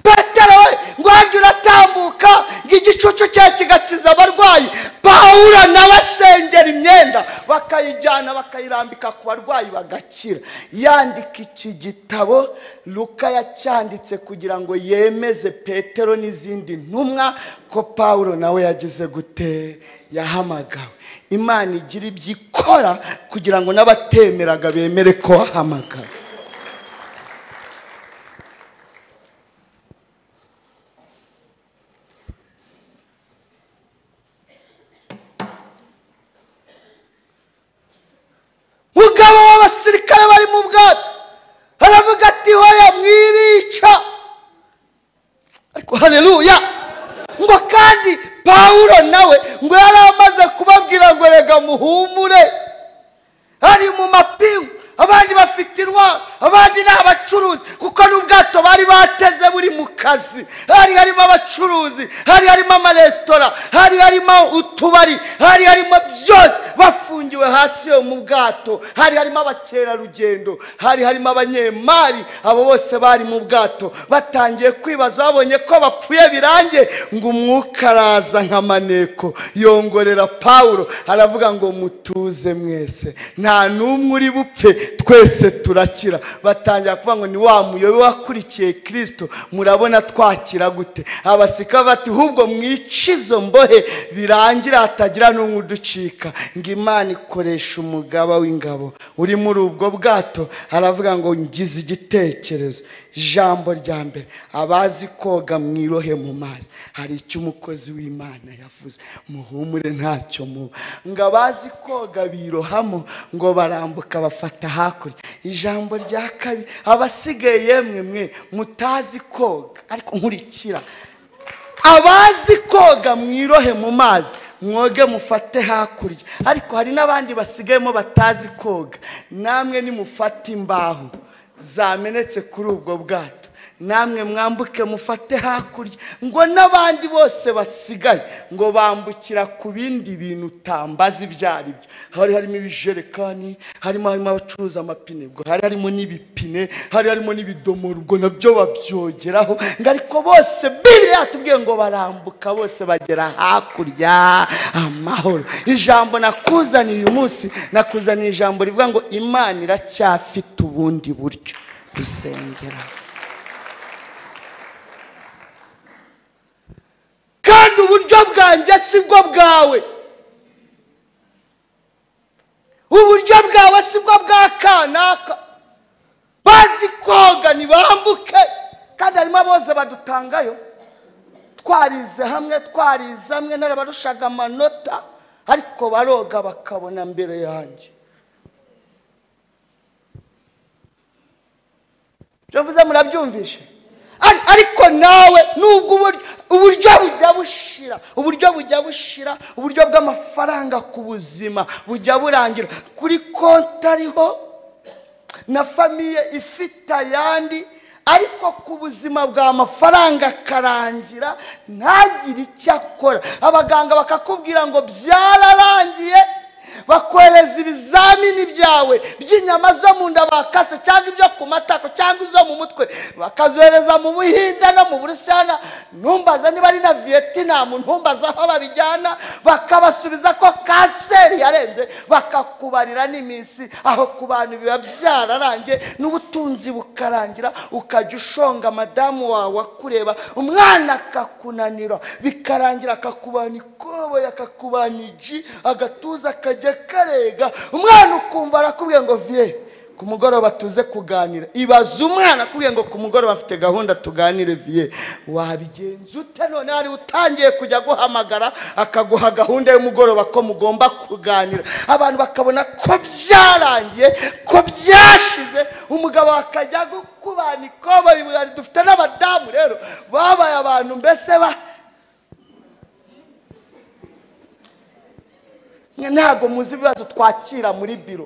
petero we ngo waryo uratambuka ngo igicucu cye kigakiza abarwayi pawulo nawe asengera imyenda bakayijyana bakayirambika ku barwayi bagakira yandika iki gitabo luka yacyanditse kugira ngo yemeze petero n'izindi ntumwa ko pawulo nawe yagize gute yahamagawe imana igira ibyo ikora kugira ngo n'abatemeraga bemere ko wahamagawe mugabo w'abasirikare bari mu bwato aravuga ati hoya mwibica ariko haleluya ngo kandi pawulo nawe ngo yari amaze kubabwira ngo rega muhumure ari mu mapingu abandi bafite intwaro abandi ni abacuruzi kuko n'ubwato bari bateze buri uri mu kazi hari harimo abacuruzi hari harimo amaresitora hari harimo utubari hari harimo byose bafungiwe hasi yo mu bwato hari harimo abakerarugendo hari harimo abanyemari abo bose bari mu bwato batangiye kwibaza babonye ko bapfuye birangiye ngo umwuka araza nka maneko yongorera pawulo aravuga ngo mutuze mwese nta n'umwe uri bupfe twese turakira batangira kuvuga ngo ni wa muyobe wakurikiye kirisito murabona twakira gute abasika bati hubwo mwice izo mbohe birangira hatagira n'umwe uducika ngo imana ikoresha umugaba w'ingabo uri muri ubwo bwato aravuga ngo ngize igitekerezo ijambo rya mbere abazi koga mwirohe mu mazi hari icyo umukozi w'imana yavuze muhumure ntacyo muba ngo abazi koga birohamo ngo barambuka bafata hakurya ijambo rya kabiri abasigaye yemwe mwe mutazi koga ariko nkurikira abazi koga mwirohe mu mazi mwoge mufate hakurya ariko hari n'abandi basigayemo batazi koga namwe nimufate imbaho zamenetse kuri ubwo bwato namwe mwambuke mufate hakurya ngo n'abandi bose basigaye ngo bambukira ku bindi bintu utambaza ibyo ari byo hari harimo ibijerekani harimo harimo abacuruza amapine ubwo hari harimo n'ibipine hari harimo n'ibidomoro ubwo nabyo babyogeraho ngo ariko bose bibiri yatubwiye ngo barambuka bose bagera hakurya amahoro ijambo nakuzaniye uyu munsi nakuzaniye ijambo rivuga ngo imana iracyafite ubundi buryo dusengera kandi uburyo bwanjye si bwo bwawe uburyo bwawe si bwo bwa kanaka bazi koga ntibambuke kandi harimo abose badutangayo twarize hamwe twarize hamwe narabarushaga amanota ariko baroga bakabona mbere yanjye ibyo mvuze murabyumvishe Ari- ariko nawe nubwo uburyo- uburyo bujya bushira uburyo bujya bushira uburyo bw'amafaranga ku buzima bujya burangira kuri konti ariho na famiye ifite ayandi ariko ku buzima bw'amafaranga akarangira ntagire icyo akora abaganga bakakubwira ngo byararangiye bakohereza ibizamini byawe by'inyama zo mu nda bakase cyangwa ibyo ku matako cyangwa izo mu mutwe bakazohereza mu buhinde no mu burusana ntumbaza niba ari na viyetinam ntumbaza aho babijyana bakabasubiza ko kanseri yarenze bakakubarira n'iminsi aho ku bantu biba byararangiye n'ubutunzi bukarangira ukajya ushonga madamu wawe akureba umwana akakunanira bikarangira akakubana ikoboyi akakubana igi agatuza akajya karega umwana ukumva arakubwiye ngo viye ku mugoroba tuze kuganira ibaza umwana akubwiye ngo ku mugoroba mfite gahunda tuganire viye wabigenza ute none hari utangiye kujya aguhamagara akaguha gahunda y'umugoroba ko mugomba kuganira abantu bakabona ko byarangiye ko byashize umugabo akajya gukubana ikoboyi dufite n'abadamu rero babaye abantu mbese ba ntabwo muzi ibibazo twakira muri biro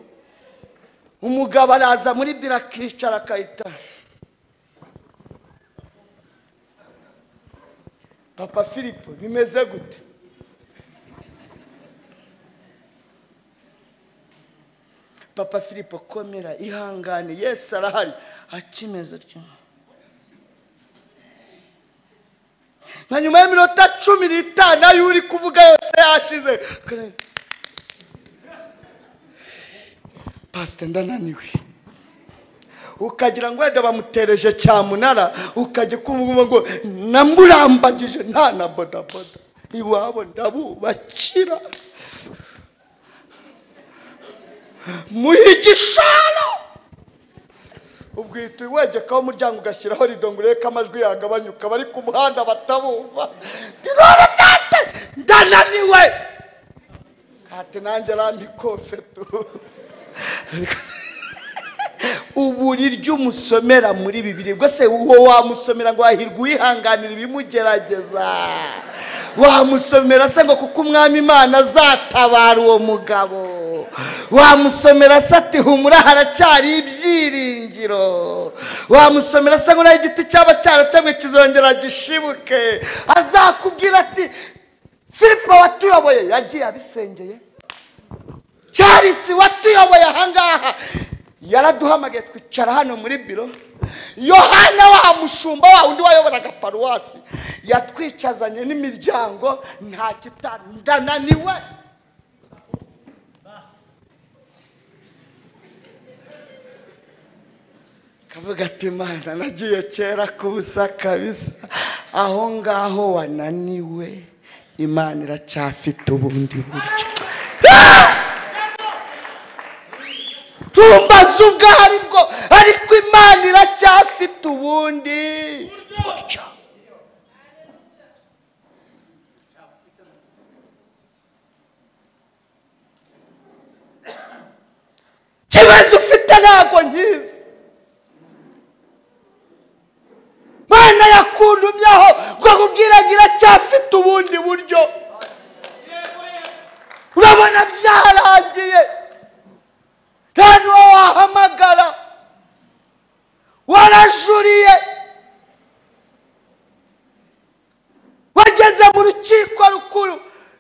umugabo araza muri biro akicara akahita papa filipo bimeze gute papa filipo komera ihangane yesu arahari akimeze atyo nka nyuma y'iminota cumi n'itanu ayo uri kuvuga yose yashize pasite ndananiwe ukagira ngo wenda bamutereje cyamunara ukajya kumva ngo namurambagije nta na bodaboda iwabo ndabubakira muhe igishoro ubwo uhita wegekaho umuryango ugashyiraho rido ngo urebe ko amajwi yagabanyuka bari ku muhanda batabumva dirore pasite ndananiwe hati nanjye aramikofe tu uburi ry'umusomera muri bibiri ubwo se uwo wamusomera ngo wahirwa uwihanganira ibimugerageza wamusomera se ngo kuko umwami imana azatabara uwo mugabo wamusomera se ati humura haracyari ibyiringiro wamusomera se ngo naho igiti cyaba cyaratemwe kizongera gishibuke azakubwira ati filipo watuyoboye yagiye abisengeye Charles watuyoboye ahangaha yaraduhamagaye twicara hano muri biro yohana wa mushumba wa undi wayoboraga paruwasi yatwicazanye n'imiryango nta kitandananiwe kavuga ati imana nagiye kera ku busa kabisa aho ngaho wananiwe imana iracyafite ubundi buryo tumbaze ubwo aribwo ariko imana iracyafite ubundi buryo ikibazo ufite ntabwo nkizi mana yakundumyeho ngo akubwira ngo iracyafite ubundi buryo urabona byarangiye nta n'uwo wahamagara warajuriye wageze mu rukiko rukuru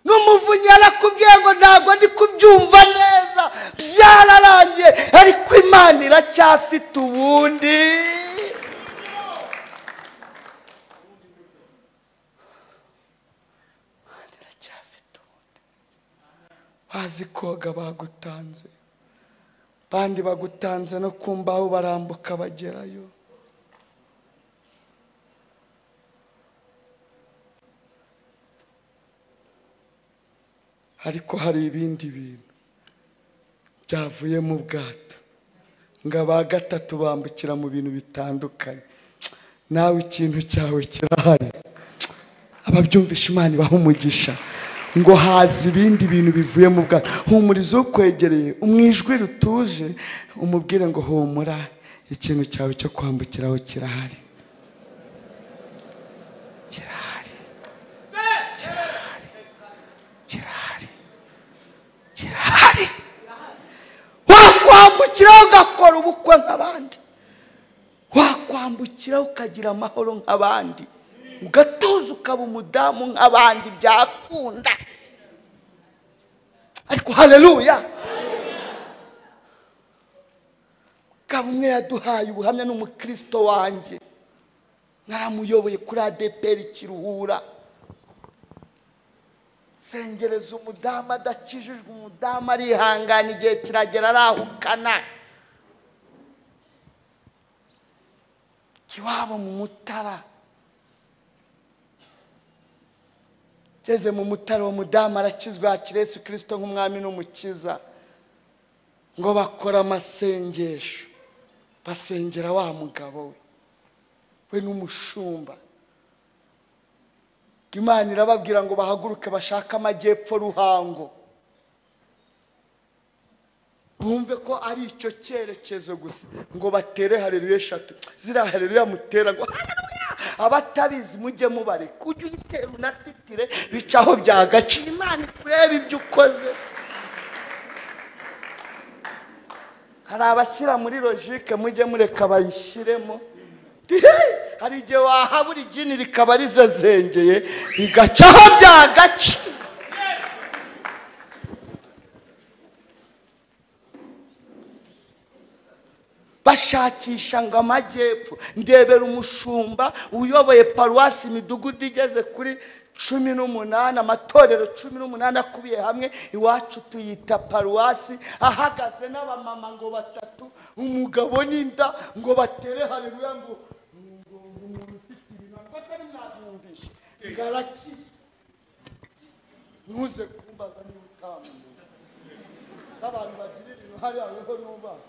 n'umuvunyi yarakubwiye ngo ntabwo ndi kubyumva neza byararangiye ariko imana iracyafite ubundi Imana iracyafite ubundi bazi koga bagutanze bandi bagutanze no ku mbaho barambuka bagerayo ariko hari ibindi bintu byavuye mu bwato ngo aba gatatu bambukira mu bintu bitandukanye nawe ikintu cyawe kirahari ababyumvisha imana ibaha umugisha ngo haza ibindi bintu bivuye mu bwato humuriza ukwegereye umwijwi rutuje umubwire ngo humura ikintu cyawe cyo kwambukiraho kirahari kirahari kirahari kirahari kirahari wakwambukiraho ugakora ubukwe nk'abandi wakwambukiraho ukagira amahoro nk'abandi ugatuza ukaba umudamu nk'abandi byakunda ariko haleluya mugabo umwe yaduhaye ubuhamya ni umukristo wanjye naramuyoboye kuri adeperi kiruhura sengereza umudamu adakijijwe umudamu arihangana igihe kiragera arahukana iwabo mu mutara ngeze mu mutara uwo mudamu arakizwa yakira yesu kirisito nk'umwami n'umukiza ngo bakora amasengesho basengera wa mugabo we we n'umushumba imana irababwira ngo bahaguruke bashake amajyepfo ruhango bumve ko ari icyo cyerekezo gusa ngo batere hareruya eshatu ziriya hareruya mutera ngo hareruya abatabizi mujye mubareka ujye uyitera unatitire bicaho byagaciye imana ikureba ibyo ukoze hari abashyira muri logike mujye mureka bayishyiremo Tihe! hari igihe wahabura igini rikaba rizazengeye bigacaho byagaciye bashakisha ngo amajyepfo ndebera umushumba uyoboye paruwasi imidugudu igeze kuri cumi n'umunani amatorero cumi n'umunani akubiye hamwe iwacu tuyita paruwasi ahagaze n'abamama ngo batatu umugabo n'inda ngo batere hareruya ngo ngo umuntu ufite ibintu se ntimwamwumvishe ngo arakizwe ntuze kumbaza niba utamumenye si abantu bagirira uruhare hariho n'ubaha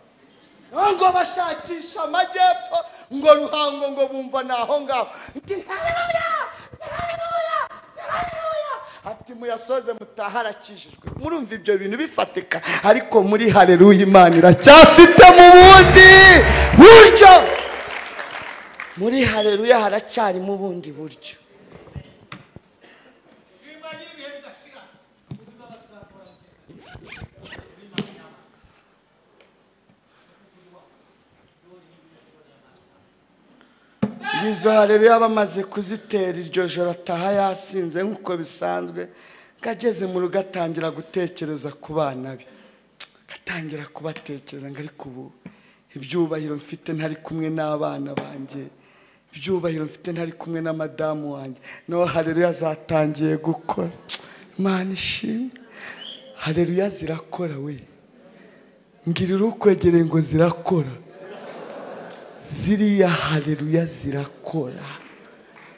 ngo bashakisha amajyepfo ngo ruhango ngo bumva ni aho ngaho Ndi haleluya, ndi haleluya, ndi haleluya. ati muyasoze mutaharakijijwe murumva ibyo bintu bifatika ariko muri hareruya imana iracyafite mu bundi buryo muri hareruya haracyarimo ubundi buryo izo hareruya bamaze kuzitera iryo joro ataha yasinze nk'uko bisanzwe ngo ageze mu rugo atangira gutekereza ku bana be agatangira kubatekereza ngo ariko ubu ibyubahiro mfite ntari kumwe n'abana banjye ibyubahiro mfite ntari kumwe na madamu wanjye nawe hareruya zatangiye gukora imana ishimwe hareruya zirakora we ngirira ukwegereye ngo zirakora ziriya hareruya zirakora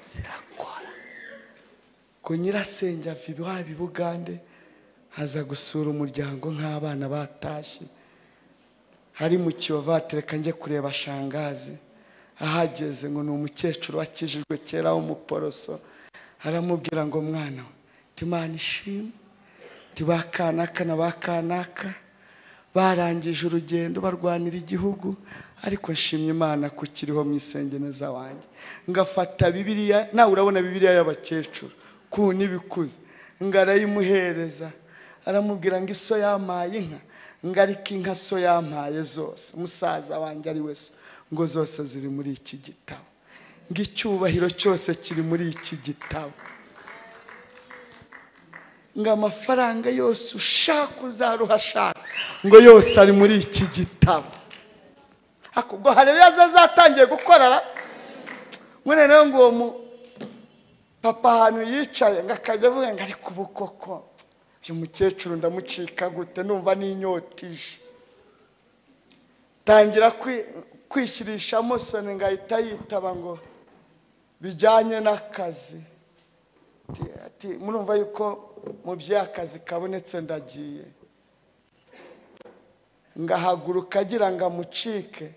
zirakora ngo nyirasenge ava iwabo i bugande aza gusura umuryango nk'abana batashye hari mu kiyovu atereka njye kureba shangazi ahageze ngo ni umukecuru wakijijwe kera w'umuporoso aramubwira ngo mwana we timana ishimwe ti ba kanaka na ba kanaka barangije urugendo barwanira igihugu ariko nshimye imana kukiriho mu isengeneza wanjye ngafata bibiliya nawe urabona bibiliya y'abakecuru ku n'ibikuze ngo arayimuhereza aramubwira ngo iso yampaye inka ngo ariko inka so yampaye zose musaza wanjye ari we so ngo zose ziri muri iki gitabo ngo icyubahiro cyose kiri muri iki gitabo ngo amafaranga yose ushaka uzaruhashaka ngo yose ari muri iki gitabo ariko ubwo hareruya zatangiye gukorara mwene rero ngo uwo mu papa ahantu yicaye ngo akajya avuga ngo ariko ubu koko uyu mukecuru ndamucika gute numva n'inyotije tangira kwi- kwishyirishamo soni ngo ahita yitaba ngo bijyanye n'akazi ati- ati murumva yuko mu by'akazi kabonetse ndagiye ngahaguruka agira ngo amucike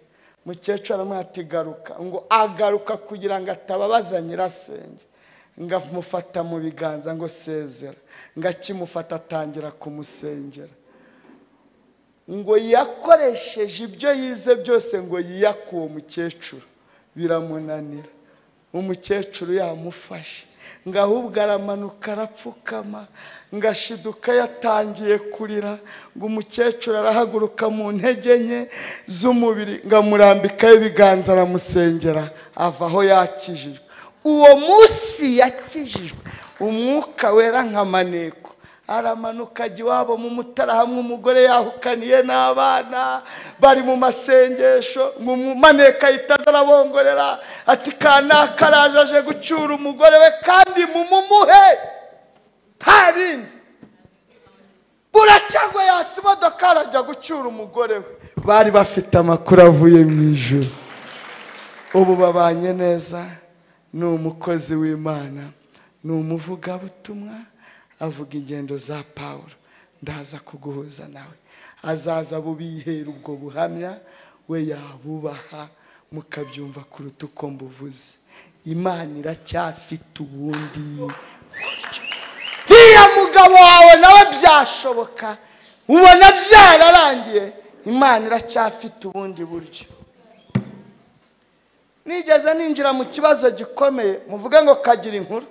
mukecuru aramwira ati garuka ngo agaruka kugira ngo atababaza nyirasenge ngo amufata mu biganza ngo sezera ngo akimufata atangira kumusengera ngo yakoresheje ibyo yize byose ngo yiyake uwo mukecuru biramunanira umukecuru yamufashe ngo ahubwo aramanuka arapfukama ngo ashiduka yatangiye kurira ngo umukecuru arahaguruka mu ntege nke z'umubiri ngo amurambikaho ibiganza aramusengera ava aho yakijijwe uwo munsi yakijijwe umwuka wera nka maneko aramanuka ajya iwabo mu mutara hamwe umugore yahukaniye n'abana bari mu masengesho ngo umumaneka ahita aza arabongorera ati kanaka araje aje gucyura umugore we kandi mumumuhe nta bindi buracyagwa yatsa imodoka arajya gucyura umugore we bari bafite amakuru avuye mu ijoro ubu babanye neza ni umukozi w'imana ni umuvugabutumwa avuga ingendo za pawulo ndaza kuguhuza nawe azaza bubihera ubwo buhamya we yabubaha mukabyumva kuruta uko mbuvuze imana iracyafite ubundi buryo uriya mugabo wawe nawe byashoboka ubona byararangiye imana iracyafite ubundi buryo nigeze ninjira mu kibazo gikomeye muvuge ngo kagira inkuru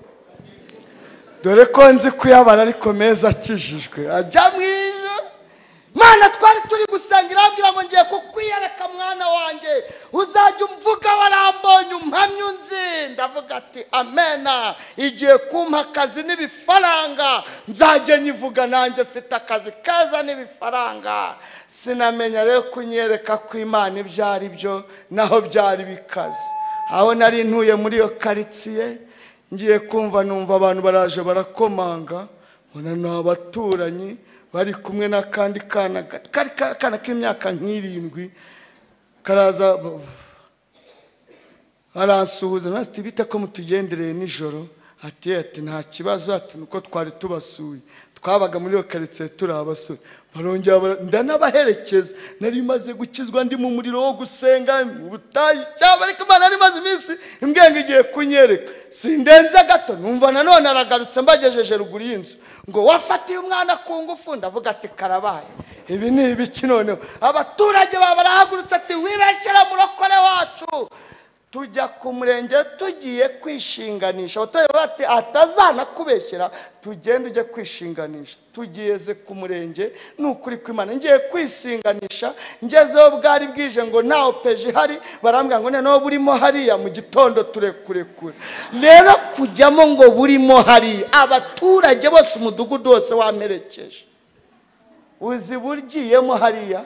dore ko nzi kuyabara ariko meza akijijwe ajya mu ijoro mana twari turi gusenga irambwira ngo ngiye kukwiyereka mwana wanjye uzajya umvuga warambonye umpamya unzi ndavuga ati amena igiye kumpa akazi n'ibifaranga nzajya nyivuga nanjye mfite akazi keza n'ibifaranga sinamenya rero kunyereka ko imana ibyo ari byo naho byari bikaze aho nari ntuye muri iyo karitsiye ngiye kumva numva abantu baraje barakomanga mbona ni abaturanyi bari kumwe n'akandi kana ga- kari ka- akana k'imyaka nk'irindwi karaza b- aransuhuza nasi ati bite ko mutugendereye nijoro ati "Eh, ati nta kibazo ati nuko twari tubasuye twabaga muri iyo karitsiye turi abasore barongera bara- ndanabaherekeza nari maze gukizwa ndi mu muriro wo gusenga mu butayu cyangwa ariko imana yari imaze iminsi imbwenga igiye kunyereka sindenze gato numva nanone aragarutse mbagejeje ruguru y'inzu ngo wafatiye umwana ku ngufu ndavuga ati karabaye ibi ni ibiki noneho abaturage bawe barahagurutse ati wibeshyira murokore wacu tujya ku murenge tugiye kwishinganisha abaturage bati atazanakubeshyera tugende ujye kwishinganisha tugeze ku murenge ni ukuri kw'imana ngiye kwisinganisha ngezeho bwari bwije ngo nta opeje ihari barambwira ngo noneho burimo hariya mu gitondo turekurekure rero kujyamo ngo burimo hariya abaturage bose umudugudu wose wamerekeje uzi burgiyemo hariya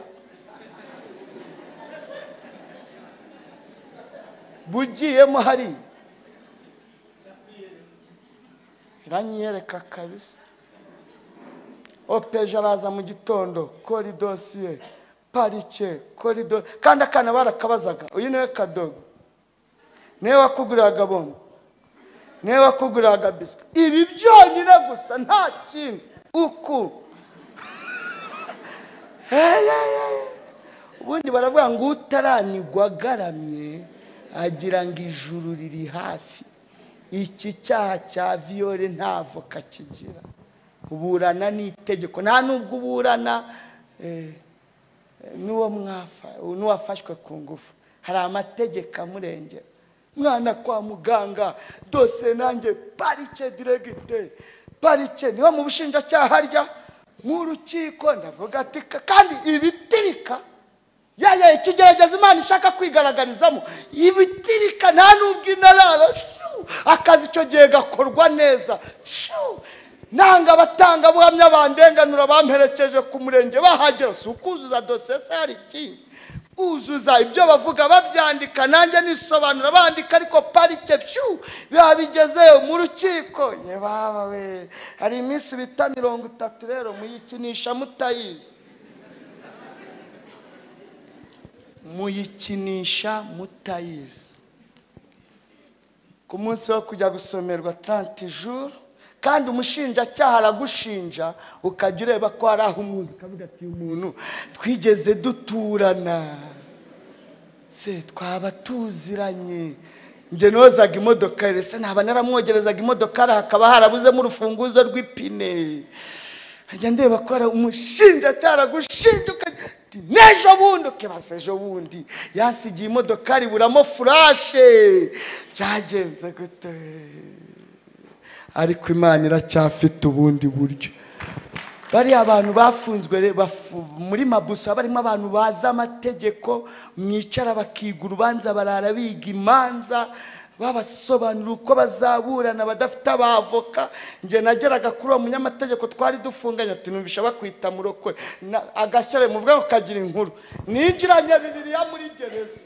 bugiyemo hariya iranyiyereka kabisa opeje araza mu gitondo kora idosiye parike kora idosiye kandi akana barakabazaga uyu niwe kadogo niwe wakuguriraga bombo niwe wakuguriraga biswi ibi byonyine gusa nta kindi uku Hey, hey, hey. ubundi baravuga ngo utaranigwa agaramye agira ngo ijuru riri hafi iki cyaha cya viyore nta voka kigira uburana n'itegeko nta nubwo uburana eh, n'uwo mwafa n'uwafashwe ku ngufu hari amategeko amurengera mwana kwa muganga dose nanjye parike diregite parike niba mu bushinjacyaha harya mu rukiko ndavuga ati "Ka- kandi ibitirika ya ya ikigerageza imana ishaka kwigaragarizamo ibitirika nta n'ubwo inarara shuu, akazi icyo gihe gakorwa neza shuu. nanga abatangabuhamya bandenganura bamperekeje ku murenge bahagera si ukuzuza dosiye se hari ikindi uzuza ibyo bavuga babyandika nanjye nisobanura bandika ariko parike pyu biba bigezeyo mu rukiko ye baba we hari iminsi bita mirongo itatu rero muyikinisha mutayizi muyikinisha mutayizi ku munsi wo kujya gusomerwa 30 jours kandi umushinjacyaha aragushinja ukajya ureba ko hari aho umuzi ukavuga ati uyu muntu twigeze duturana se twaba tuziranye njye nozaga imodoka ye se naba naramwogerezaga imodoka hakaba harabuzemo urufunguzo rw'ipine nkajya ndeba ko hari umushinjacyaha aragushinja ukajya uti, n'ejo bundi ukibaza ejo bundi yasigiye imodoka riburamo furashe byagenze gute ariko imana iracyafite ubundi buryo bariya abantu bafunzwe re- bafu- muri mabusa barimo abantu bazi amategeko mwicara bakiga urubanza barara biga imanza babasobanurira uko bazaburana badafite abavoka njye nageraga kuri uwo munyamategeko twari dufunganye ati numvisha bakwita murokore Na- agashyira mu bwa ukagira inkuru ninjiranye bibiliya muri gereza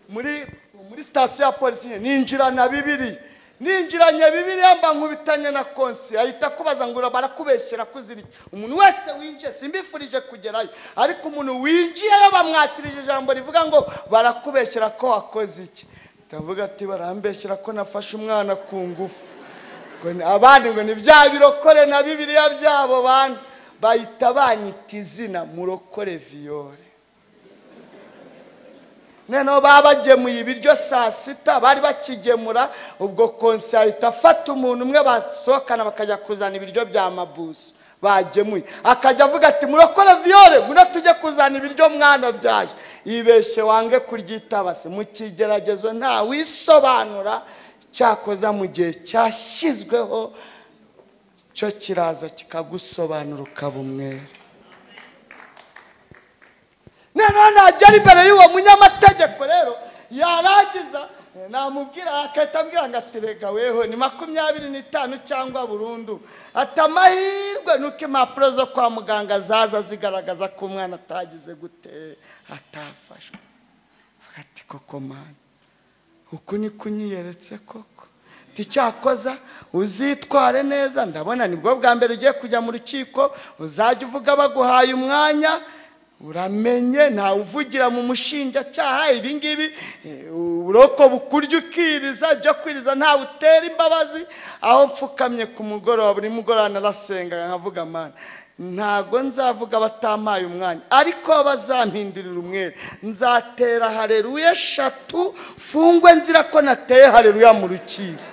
muri muri sitasiyo ya polisi nyine ninjirana bibiri ninjiranye bibiri yamba nkubitanye na konsi ahita akubaza ngo barakubeshyera kuzirya umuntu wese winjiye simbifurije kugerayo ariko umuntu winjiyeyo bamwakirije ijambo rivuga ngo barakubeshyera ko wakoze iki ndavuga ati barambeshyera ko nafashe umwana ku ngufu Ngo ni- abandi ngo ni bya birokore na bibiliya byabo bandi bahita banyita izina murokore viyore noneho babagemuye ibiryo saa sita bari bakigemura ubwo konsi ahita afata umuntu umwe basohokana bakajya kuzana ibiryo bya mabuso bagemuye akajya avuga ati murokore viyore ngwino tujye kuzana ibiryo mwana byayo ibeshye wange kuryitaba se mu kigeragezo nta wisobanura cyakoza mu gihe cyashyizweho cyo kiraza kikagusobanura ukaba umwere noneho nagera imbere y'uwo munyamategeko rero yarangiza namubwira akahita ambwira ngo ati rega weho ni makumyabiri n'itanu cyangwa burundu ati amahirwe nuko impapuro zo kwa muganga zaza zigaragaza ko umwana atagize gute atafashwe Mvuga ati koko mani uku niko unyiyeretse koko ticyakoza uzitware neza ndabona nibwo bwa mbere ugiye kujya mu rukiko uzajya uvuga baguhaye umwanya uramenye ntawe uvugira mu mushinjacyaha ibi ngibi eh, uburoko bukurya ukiriza ibyo kwiriza ntawe utera imbabazi aho mfukamye ku mugoroba buri mugoroba narasenga nkavuga mana ntabwo nzavuga batampaye umwanya ariko bazampindurira umwere nzatera hareruya eshatu fungwe nzira ko nateye hareruya mu rukiko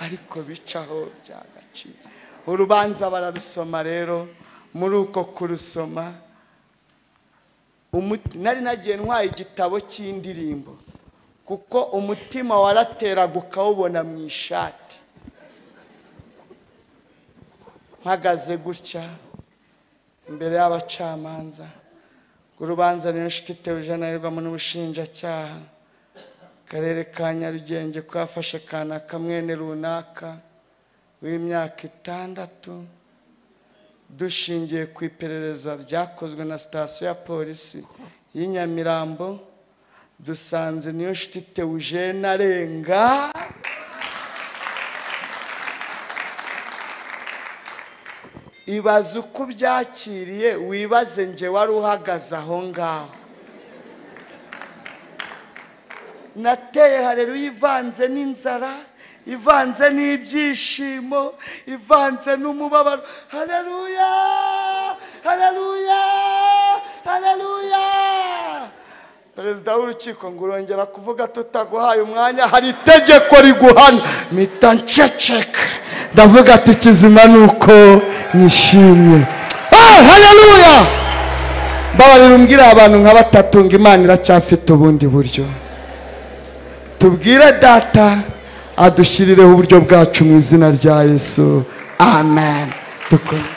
ariko bicaho byagaciro urubanza bararusoma rero muri uko kurusoma umuti- nari nagiye ntwaye igitabo cy'indirimbo kuko umutima warateraga ukawubona mu ishati mpagaze gutya imbere y'abacamanza ngo urubanza ni inshuti itewe ijanayirwamo n'ubushinjacyaha akarere ka nyarugenge ko yafashe kanaka mwene runaka w'imyaka itandatu dushingiye ku iperereza ryakozwe na sitasiyo ya polisi y'i nyamirambo dusanze niyo nshuti teujene arenga ibaze uko ubyakiriye wibaze nge wari uhagaze aho ngaho nateye hareruya ivanze n'inzara ivanze n'ibyishimo ivanze n'umubabaro hareruya hareruya hareruya perezida w'urukiko ngo urongera kuvuga tutaguhaye umwanya hari itegeko riguhana mpita nceceka ndavuga ati kizima ni uko nishimye Ah, hareruya mbabarira umbwire abantu nka batatu ngo imana iracyafite ubundi buryo tubwire data adushyirireho uburyo bwacu mu izina rya yesu amen Dukore.